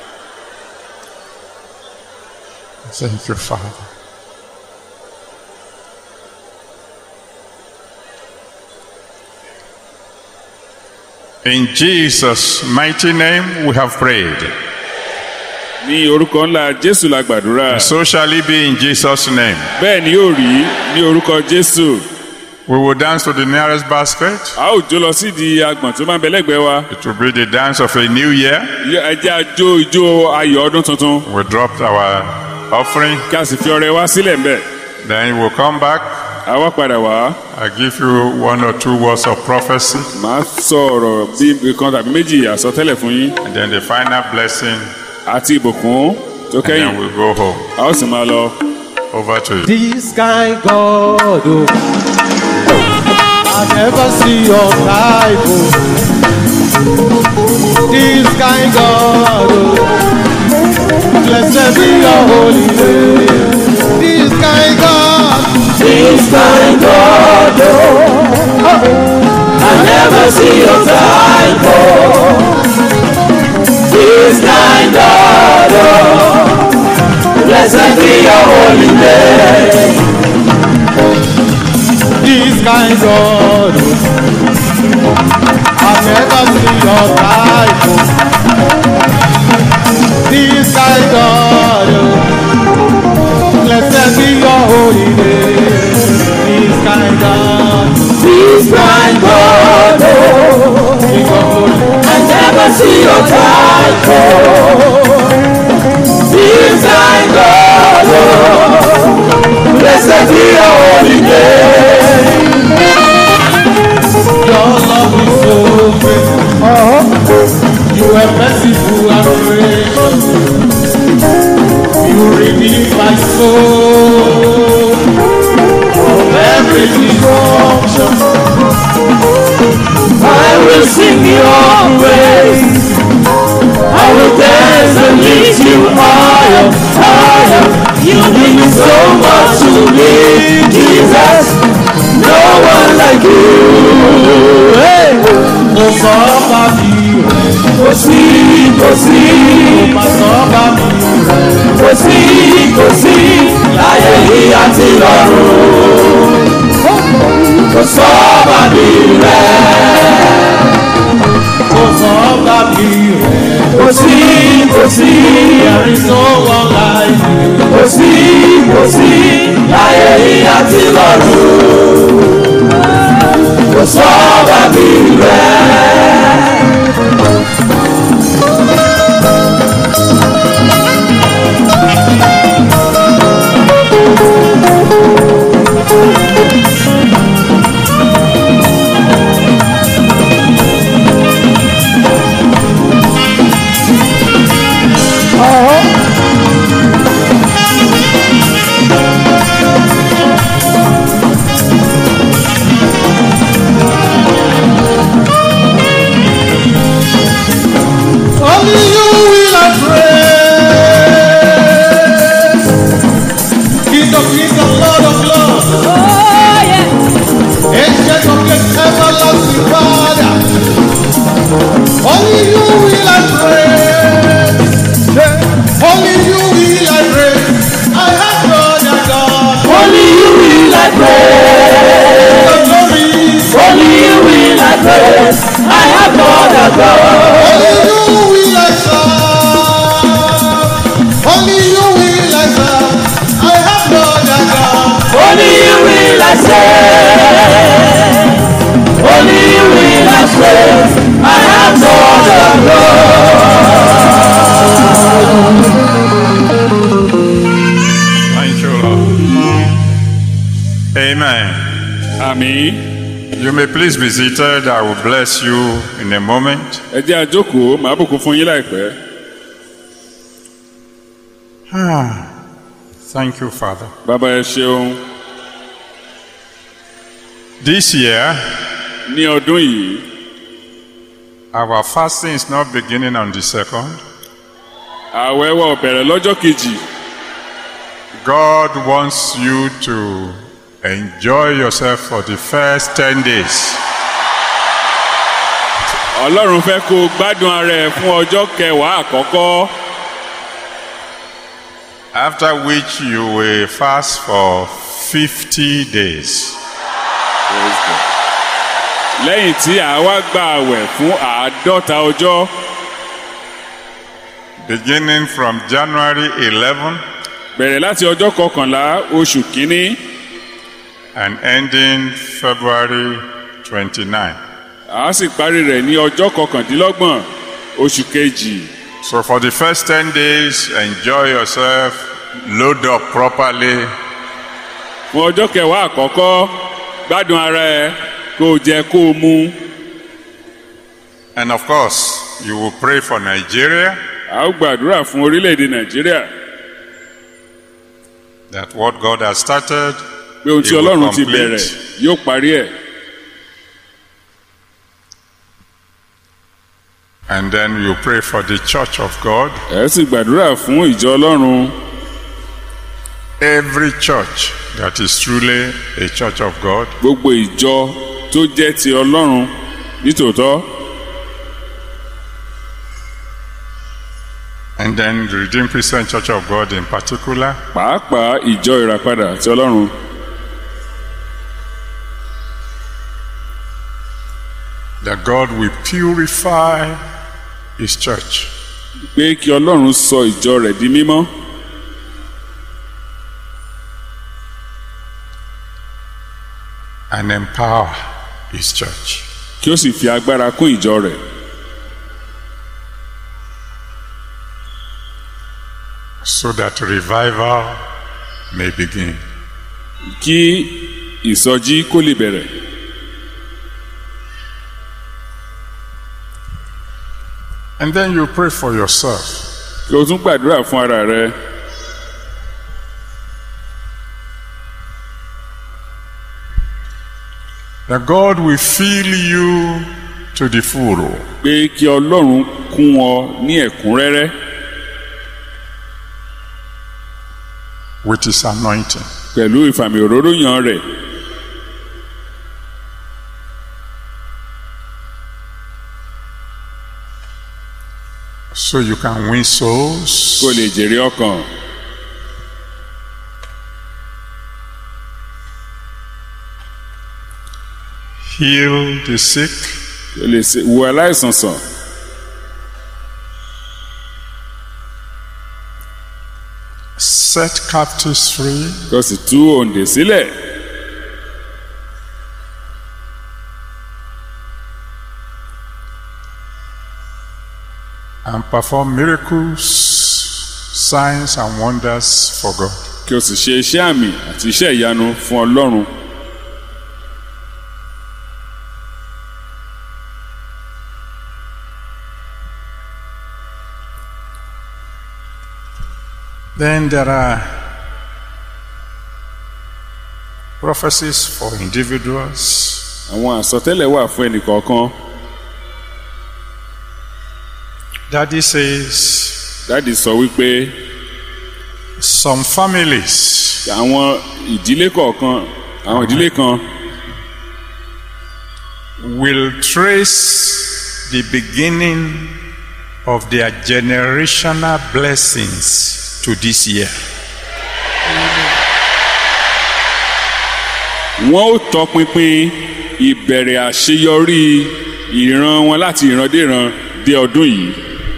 Thank you, Father. In Jesus' mighty name we have prayed. ní orúkọ ńlá jésù la gbàdúrà So shall it be in Jesus' name. bẹ́ẹ̀ ni yóò rí ní orúkọ jésù We will dance to the nearest basket. a ó jó lọ sídìí agbọ̀n tó máa ń bẹ lẹ́gbẹ̀ẹ́ wa It will be the dance of a new year. ẹ jẹ́ a jó ijó ayọ̀ ọdún tuntun We dropped our offering. kí a sì fi ọrẹ wá sílẹ̀ ń bẹ̀ Then we'll come back. a wá padà wá I'll give you one or two words of prophecy. màá sọ ọ̀rọ̀ bí kan tàbí méjì àsọtẹ́lẹ̀ fún yín And then the final blessing. àti ìbùkún tó And kẹ́yìn then we'll go home. a ó sì máa lọ. Over to you. This kind God, oh, I never see your type, oh. This kind God, oh, blessed be your holy name. This kind God, This kind God, oh, I never see your type, oh. This kind God, oh, blessed be your holy name. this kind God, oh, I never see your type, oh. This kind God, oh, blessed be your holy name. This kind God, This kind God, oh, King of glory. I never see your type, oh. This kind God, oh, blessed be your holy name. Your love is so great. You are merciful and gracious. You redeem my soul from every dysfunction. I will sing your praise. I will dance and lift you higher, higher. You mean so much to me, Jesus. No one like you. Hey. Mo sọ bá mi rẹ̀, Kò sí, kò sí, mo sọ bá mi rẹ̀. kò sí, kò sí, láyé yìí àti lọ́run. Kò sọ bàbí rẹ̀. Mo sọ bá mi rẹ̀. Kò sí, kò sí, There is no one like you. kò sí, kò sí, láyé yìí àti lọ́run. Kò sọ bàbí rẹ̀. àmì You may please be seated. I will bless you in a moment. ẹ jẹ́ àjókòó màá bùkún fún yín láìpẹ́. Thank you, Father. bàbá ẹ ṣeun This year, ní ọdún yìí our fasting is not beginning on the second. ààwẹ̀ wa ò bẹ̀rẹ̀ lọ́jọ́ kejì God wants you to enjoy yourself for the first 10 days. ọlọ́run fẹ́ kó o gbádùn ara ẹ fún ọjọ́ kẹwàá àkọ́kọ́ After which you will fast for 50 days. lẹ́yìn tí àwa gba àwẹ̀ fún àádọ́ta ọjọ́ Beginning from January 11 bẹ̀rẹ̀ láti ọjọ́ kọkànlá oṣù kínní and ending February 29. a sì parí rẹ̀ ní ọjọ́ kọkàndínlọ́gbọ̀n oṣù kejì So for the first 10 days, enjoy yourself, load up properly, fún ọjọ́ kẹwàá àkọ́kọ́ gbádùn ara ẹ kó o jẹ kó o mu and of course, you will pray for Nigeria a ó gbàdúrà fún orílẹ̀-èdè nàìjíríà that what God has started, pé ohun tí He will ọlọ́run ti complete. bẹ̀rẹ̀ yóò parí ẹ̀ and then you pray for the church of God. ẹ sì gbàdúrà fún ìjọ ọlọ́run Every church that is truly a church of God gbogbo ìjọ tó jẹ́ ti ọlọ́run nítòótọ́ and then the Redeemed Christian Church of God in particular. pàápàá ìjọ ìràpadà ti ọlọ́run that God will purify His church pé kí ọlọ́run sọ ìjọ rẹ̀ di mímọ́ and empower His church. kí ó sì fi agbára kún ìjọ rẹ̀ so that revival may begin. kí ìsọjí kó lè bẹ̀rẹ̀ And then you pray for yourself kí o tún gbàdúrà fún ara rẹ that God will fill you to the full pé kí ọlọ́run kún ọ ní ẹ̀kúnrẹ́rẹ́ with His anointing. pẹ̀lú ìfàmì òróró yan rẹ̀ so you can win souls kó lè jèrè ọkàn heal the sick kó lè ṣe- wo aláìsàn sàn set captives free kó sì tú òǹdè sílẹ̀ and perform miracles signs and wonders for God kí o sì ṣe iṣẹ́ àmì àti iṣẹ́ ìyanu fún ọlọ́run then there are prophecies for individuals àwọn àsọtẹ́lẹ̀ wà fún ẹnìkọ̀ọ̀kan daddy says dáàdi sọ wípé some families àwọn ìdílé kọ̀ọ̀kan àwọn ìdílé kan will trace the beginning of their generational blessings to this year. wọ́n ó tọpinpin ìbẹ̀rẹ̀ àṣeyọrí ìran wọn láti ìrandéran dé ọdún yìí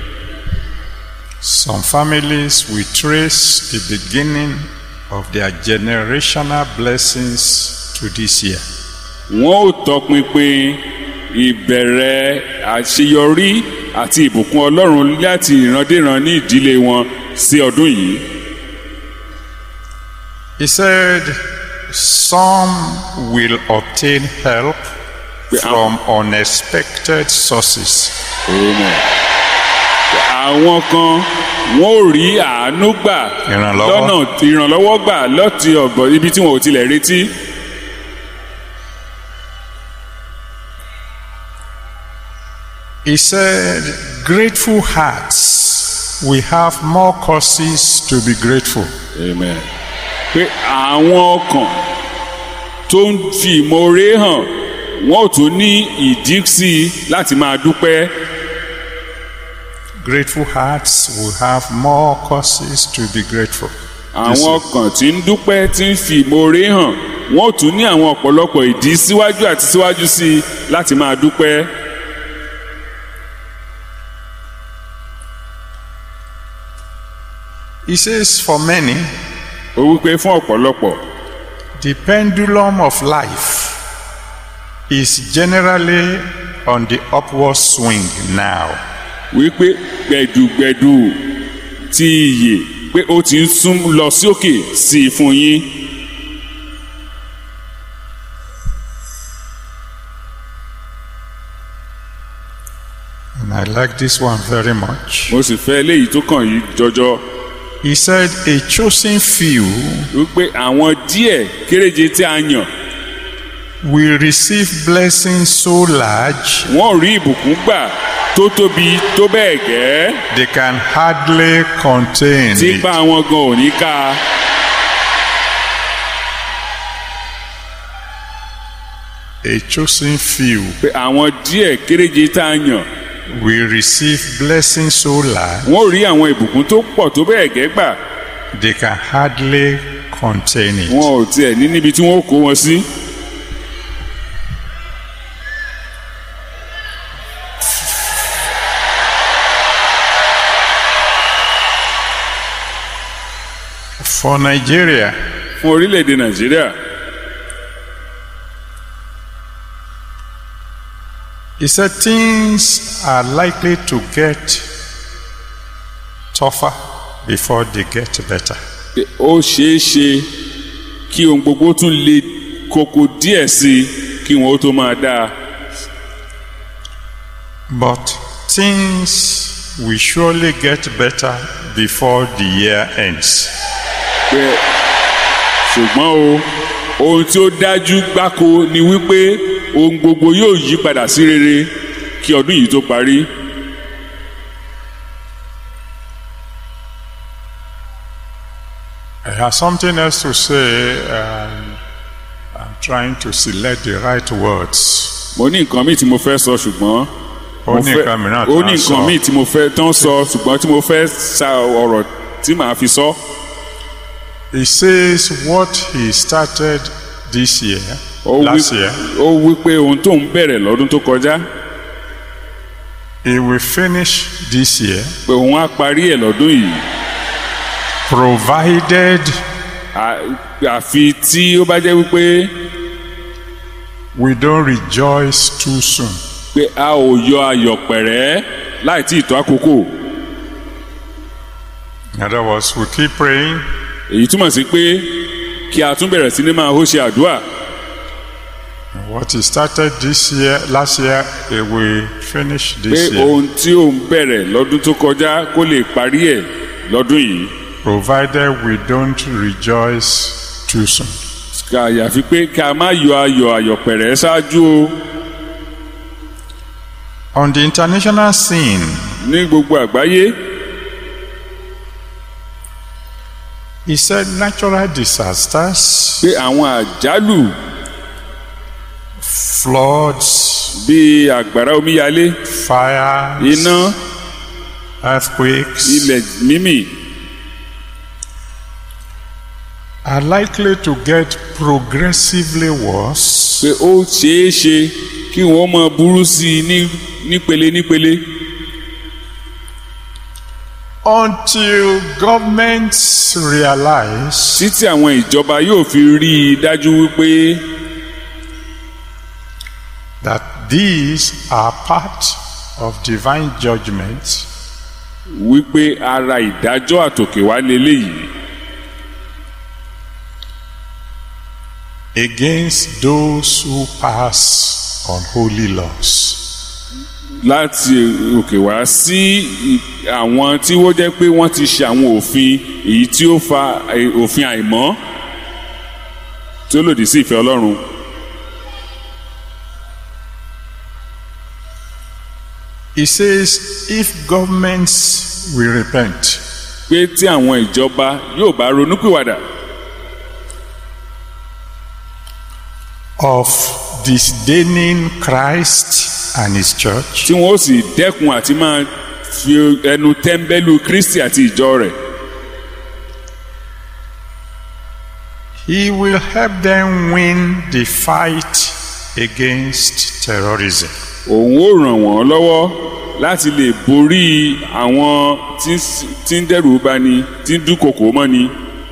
Some families will trace the beginning of their generational blessings to this year. wọ́n ó tọpinpin ìbẹ̀rẹ̀ àṣeyọrí àti ìbùkún ọlọ́run láti ìrandéran ní ìdílé wọn sí ọdún yìí He said, some will obtain help Yeah. from unexpected sources. Amen. àwọn kan wọn ò rí àánú gbà Ìrànlọ́wọ́. lọ́nà ìrànlọ́wọ́ gbà lọ́ti ọ̀gbọ̀n ibi tí wọn ò tilẹ̀ retí. He said, Grateful hearts, we have more causes to be grateful. Amen. pé àwọn ọkàn tó ń fi ìmoore hàn wọn ò tún ní ìdí sí i láti máa dúpẹ́. Grateful hearts will have more causes to be grateful. àwọn ọkàn tí ń dúpẹ́ tí ń fi ìmoore hàn wọn ò tún ní àwọn ọ̀pọ̀lọpọ̀ ìdí síwájú àti síwájú sí i láti máa dúpẹ́. He says, For many, ó wípé fún ọ̀pọ̀lọpọ̀ the pendulum of life is generally on the upward swing now. wípé gbẹ̀dùgbẹ̀dù ti iyè pé ó ti ń sún lọ sí òkè sí i fún yín. And I like this one very much. mo sì fẹ́ eléyìí tó kàn yìí jọjọ He said, A chosen few wípé àwọn díẹ̀ kéréje tí a yàn will receive blessings so large wọ́n rí ìbùkún gbà tó tóbi tó bẹ́ẹ̀ gẹ́ they can hardly contain tí it. bá wọn gan ò ní ká A chosen few pé àwọn díẹ̀ kéréje tá a yàn will receive blessings so large wọ́n rí àwọn ìbùkún tó pọ̀ tó bẹ́ẹ̀ gẹ́ gbà they can hardly contain it. wọn ò tiẹ̀ ní níbi tí wọ́n ó kó wọn sí. For Nigeria, fún orílẹ̀-èdè nàìjíríà he said things are likely to get tougher before they get better. pé ó ṣeé ṣe kí ohun gbogbo tún le koko díẹ̀ sí i kí wọn ó tó máa dáa But things will surely get better before the year ends. pé ṣùgbọ́n o ohun tí ó dájú gbáko ni wípé ohun gbogbo yóò yí padà sí rere kí ọdún yìí tó parí. I have something else to say, and I'm trying to select the right words. mo ní nǹkan míì tí mo fẹ́ sọ ṣùgbọ́n Ó mo ní fẹ́- nǹkan mìíràn ó tí ní wọ́n nǹkan sọ. míì tí mo fẹ́ tán sọ ṣùgbọ́n tí mo fẹ́ sa ọ̀rọ̀ tí màá fi sọ. He says what he started this year, ó wí last year, ó wí pé ohun tó ń bẹ̀rẹ̀ lọ́dún tó kọjá he will finish this year, pé òun á parí ẹ̀ lọ́dún yìí provided À- àfi tí ó bá jẹ́ wípé we don't rejoice too soon. pé a ò yọ ayọ̀ pẹ̀rẹ́ láì tí ì tó àkókò In other words, we keep praying, èyí túmọ̀ sí pé kí a tún bẹ̀rẹ̀ sí ní máa hó ṣe àdúrà what he started this year, last year, he will finish pé this year, ohun tí òun bẹ̀rẹ̀ lọ́dún tó kọjá kó lè parí ẹ̀ lọ́dún yìí provided we don't rejoice too soon. Ká- àyàfi pé ká má yọ ayọ̀ ayọ̀ pẹ̀rẹ́ ṣáájú o On the international scene, ní gbogbo àgbáyé he said natural disasters, pé àwọn àjálù floods, bíi àgbàrá omíyalé fires, iná earthquakes ilẹ̀ mímì are likely to get progressively worse pé ó ṣeé ṣe kí wọ́n máa burú sí i ní nípele nípele until governments realize títí àwọn ìjọba yóò fi rí i dájú wípé that these are part of divine judgment wípé ara ìdájọ́ àtòkè wá leléyìí against those who pass unholy laws. láti òkè wá sí i- àwọn tí wọ́n jẹ́ pé wọ́n ti ṣe àwọn òfin èyí tí ó fa eh, òfin àìmọ́ tí ó lòdì sí ìfẹ́ ọlọ́run He says, if governments will repent, pé tí àwọn ìjọba yóò bá ronúpìwàdà of disdaining Christ and his church, tí wọ́n ó sì dẹ́kun àti máa fi ẹnu tẹ́ḿbẹ́lú kristi àti ìjọ rẹ̀ he will help them win the fight against terrorism. òun ó ràn wọ́n lọ́wọ́ láti lè borí àwọn tí ń s- tí ń dẹ́rù bani tí ń dúnkokò mọ́ni.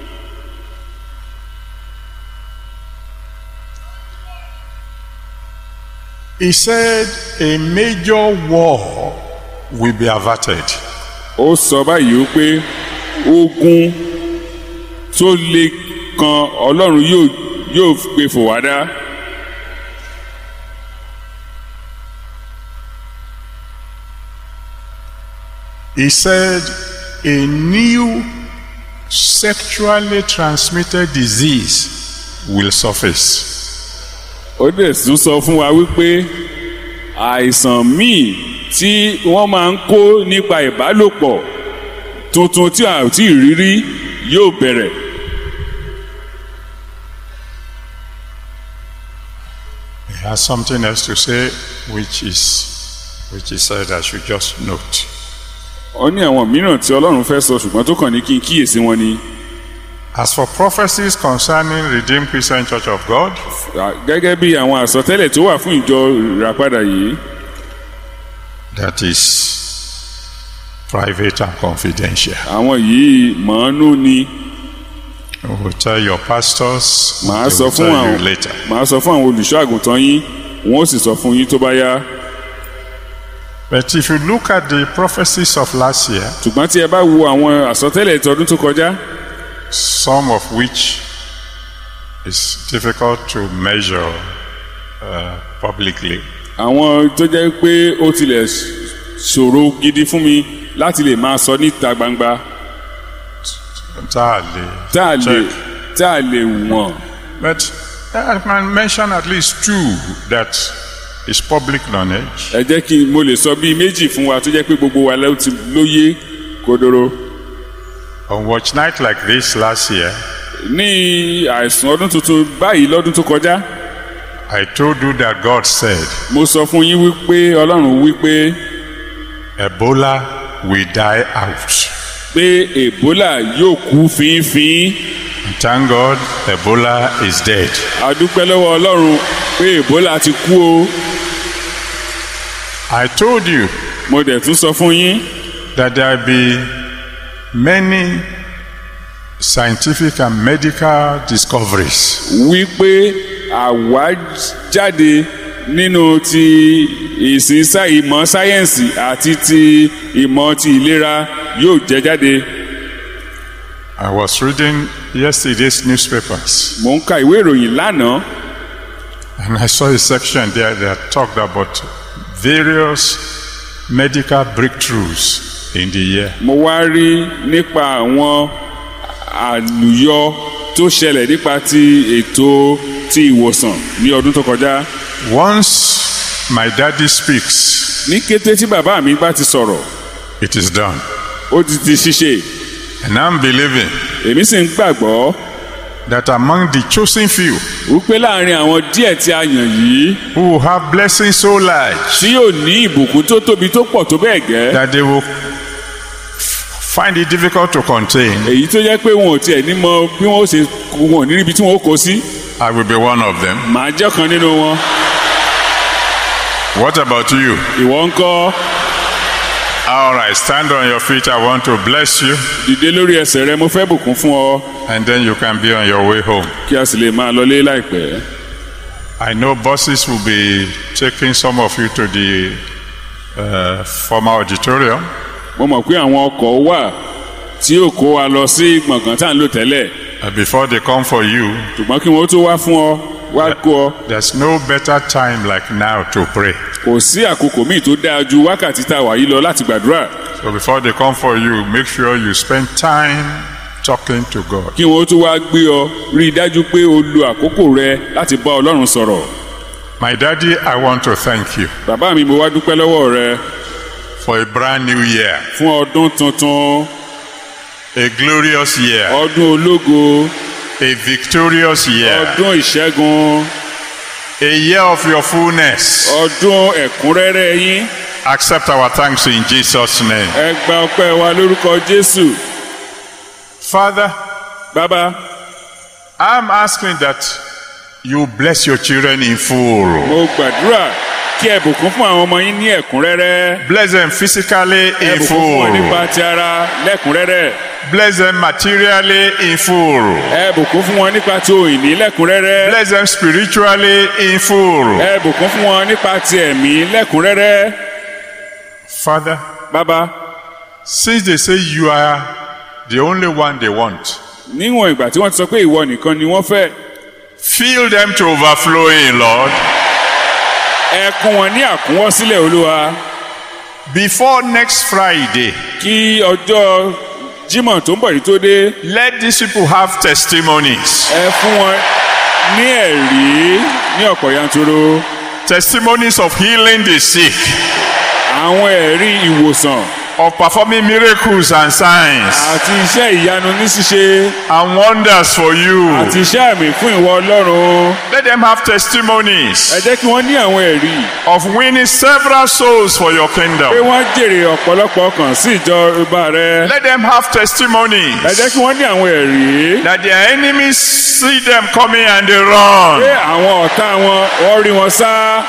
He said a major war will be averted. ó sọ báyìí ó pé ogun tó le kan ọlọ́run yóò yóò gbé fò wá dá He said a new sexually transmitted disease will surface. ó dẹ̀ tún sọ fún wa wípé àìsàn míì tí wọ́n máa ń kó nípa ìbálòpọ̀ tuntun tí a ò tí ì rí rí yóò bẹ̀rẹ̀ He has something else to say, which is which he said I should just note. ó ní àwọn mìíràn tí ọlọ́run fẹ́ sọ ṣùgbọ́n tó kàn ní kí n kíyèsí wọn ni As for prophecies concerning Redeemed Christian Church of God, gẹ́gẹ́ bí àwọn àsọtẹ́lẹ̀ tó wà fún ìjọ ìràpadà yìí that is private and confidential. àwọn yìí mọ̀ọ́nú ni We will tell your pastors. màá they sọ will fún tell àwọn you later. màá sọ fún àwọn olùṣọ́ àgùntàn yín wọn ó sì sọ fún yín tó bá yá But if you look at the prophecies of last year, ṣùgbọ́n tí ẹ bá wo àwọn àsọtẹ́lẹ̀ tọdún tó kọjá some of which is difficult to measure uh, publicly, àwọn tó jẹ́ pé ó tilẹ̀ ṣòro gidi fún mi láti lè máa sọ níta gbangba entirely. tá a lè check. tá a lè wọ̀n But I can mention at least two that is public knowledge. ẹ jẹ́ kí n mo lè sọ bíi méjì fún wa tó jẹ́ pé gbogbo wa ló ti lóye kodoro On watch night like this last year, ní àìsàn ọdún tuntun báyìí lọ́dún tó kọjá I told you that God said mo sọ fún yín wípé ọlọ́run wípé Ebola will die out. pé ebola yóò kú fínfín And thank God, Ebola is dead. a dúpẹ́ lọ́wọ́ ọlọ́run pé ebola ti kú o I told you mo dẹ̀ tún sọ fún yín that there will be many scientific and medical discoveries wípé àwájáde nínú ti ìsìn sá- ìmọ̀ sáyẹ́ǹsì àti ti ìmọ̀ ti ìlera yóò jẹ jáde I was reading yesterday's newspapers mò ń ka ìwé ìròyìn lánàá and I saw a section there that talked about various medical breakthroughs in the year. mo wá rí nípa àwọn àlùyọ tó ṣẹlẹ̀ nípa ti ètò ti ìwòsàn ní ọdún tó kọjá Once my daddy speaks, ní kété tí bàbá mi bá ti sọ̀rọ̀ it is done. ó ti di ṣíṣe And I'm believing èmi sì ń gbàgbọ́ that among the chosen few wípé láàrin àwọn díẹ̀ tí a yàn yìí who have blessings so large tí yóò ní ìbùkún tó tóbi tó pọ̀ tó bẹ́ẹ̀ gẹ́ that they will find it difficult to contain, èyí tó jẹ́ pé wọn ò tiẹ̀ ní mọ bí wọ́n ó ṣe wọn ò ní níbi tí wọ́n ó kó sí I will be one of them. màá jẹ́ kan nínú wọn What about you? ìwọ ń kọ́ All right, stand on your feet. I want to bless you, dìde lórí ẹsẹ̀ rẹ mo fẹ́ bùkún fún ọ and then you can be on your way home. kí a sì lè máa lọlé láìpẹ́ I know buses will be taking some of you to the uh, former auditorium. mo mọ̀ pé àwọn ọkọ̀ wà tí yóò kó wa lọ sí gbọ̀ngàn tá à ń lò tẹ́lẹ̀ And before they come for you, ṣùgbọ́n kí wọ́n tó wá fún ọ wá kó ọ there's no better time like now to pray. kò sí àkókò míì tó dáa ju wákàtí tá a wà yìí lọ láti gbàdúrà So before they come for you, make sure you spend time talking to God. kí wọ́n tó wá gbé ọ rí i dájú pé o lo àkókò rẹ láti bá ọlọ́run sọ̀rọ̀ My daddy, I want to thank you bàbá mi mo wá dúpẹ́ lọ́wọ́ rẹ for a brand new year, fún ọdún tuntun a glorious year, ọdún ológo a victorious year, ọdún ìṣẹ́gun a year of your fullness. ọdún ẹ̀kúnrẹ́rẹ́ yín Accept our thanks in Jesus' name. ẹ gba ọpẹ́ wa lórúkọ jésù Father, bàbá I'm asking that you bless your children in full. mo gbàdúrà kí ẹ bùkún fún àwọn ọmọ yín ní ẹ̀kúnrẹ́rẹ́ Bless them physically ẹ in bùkún fún wọn full. nípa ti ara lẹ́kúnrẹ́rẹ́ Bless them materially in full. ẹ bùkún fún wọn nípa ti òyìnbí lẹ́kúnrẹ́rẹ́ Bless them spiritually in full. ẹ bùkún fún wọn nípa ti ẹ̀mí lẹ́kúnrẹ́rẹ́ Father, bàbá since they say you are the only one they want, níwọ̀n ìgbà tí wọ́n ti sọ pé ìwọ nìkan ni wọ́n fẹ́ fill them to overflowing, Lord. ẹ kún wọn ní àkúnwọ́sílẹ̀ olúwa Before next Friday, kí ọjọ́ jímọ̀ tó ń bọ̀ yìí tó dé let these people have testimonies. ẹ fún wọn ní ẹ̀rí ní ọ̀pọ̀ yanturu Testimonies of healing the sick, àwọn ẹ̀rí ìwòsàn of performing miracles and signs àti iṣẹ́ ìyanu ní ṣíṣe and wonders for you. àti iṣẹ́ àmì fún ìwọ ọlọ́run Let them have testimonies ẹ jẹ́ kí wọ́n ní àwọn ẹ̀rí of winning several souls for your pé kingdom. wọ́n jèrè ọ̀pọ̀lọpọ̀ ọkàn sí ìjọ ọba rẹ Let them have testimonies ẹ jẹ́ kí wọ́n ní àwọn ẹ̀rí that their enemies see them coming and they pé run. àwọn ọ̀tá wọn wọ́n rí wọn sá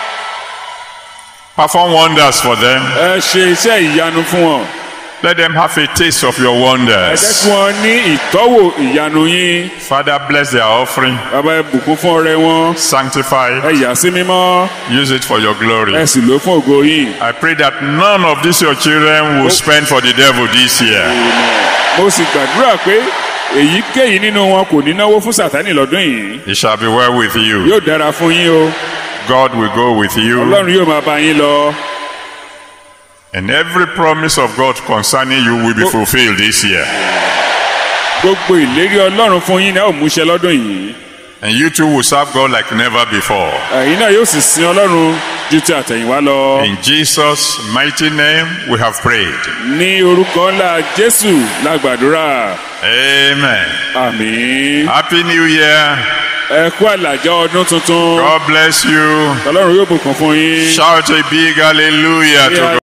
Perform wonders for them. ẹ ṣe iṣẹ́ ìyanu fún wọn Let them have a taste of your ẹ jẹ́ wonders. kí wọ́n ní ìtọ́wò ìyanu yín Father, bless their offering. bàbá ẹ bùkún fún ọrẹ wọn Sanctify. ẹ yà sí mímọ́ Use it for your glory. ẹ sì lò ó fún ògo yín. I pray that none of these your children will spend for the devil this year. mo sì gbàdúrà pé èyíkéyìí nínú wọn kò ní náwó fún sátánì lọ́dún yìí It shall be well with you. yóò dára fún yín o God will go with you. ọlọ́run yóò máa bá yín lọ And every promise of God concerning you will be fulfilled this year. gbogbo ìlérí ọlọ́run fún yín náà ò múṣẹ lọ́dún yìí And you too will serve God like never before. ẹ̀yin náà yóò sì sin ọlọ́run ju ti àtẹ̀yìnwá lọ In Jesus' mighty name we have prayed. ní orúkọ ńlá jésù la gbàdúrà Amen. àmín Happy New Year. ẹ kú àlàjá ọdún tuntun God bless you. ọlọ́run yóò bùkún fún yín Shout a big hallelujah to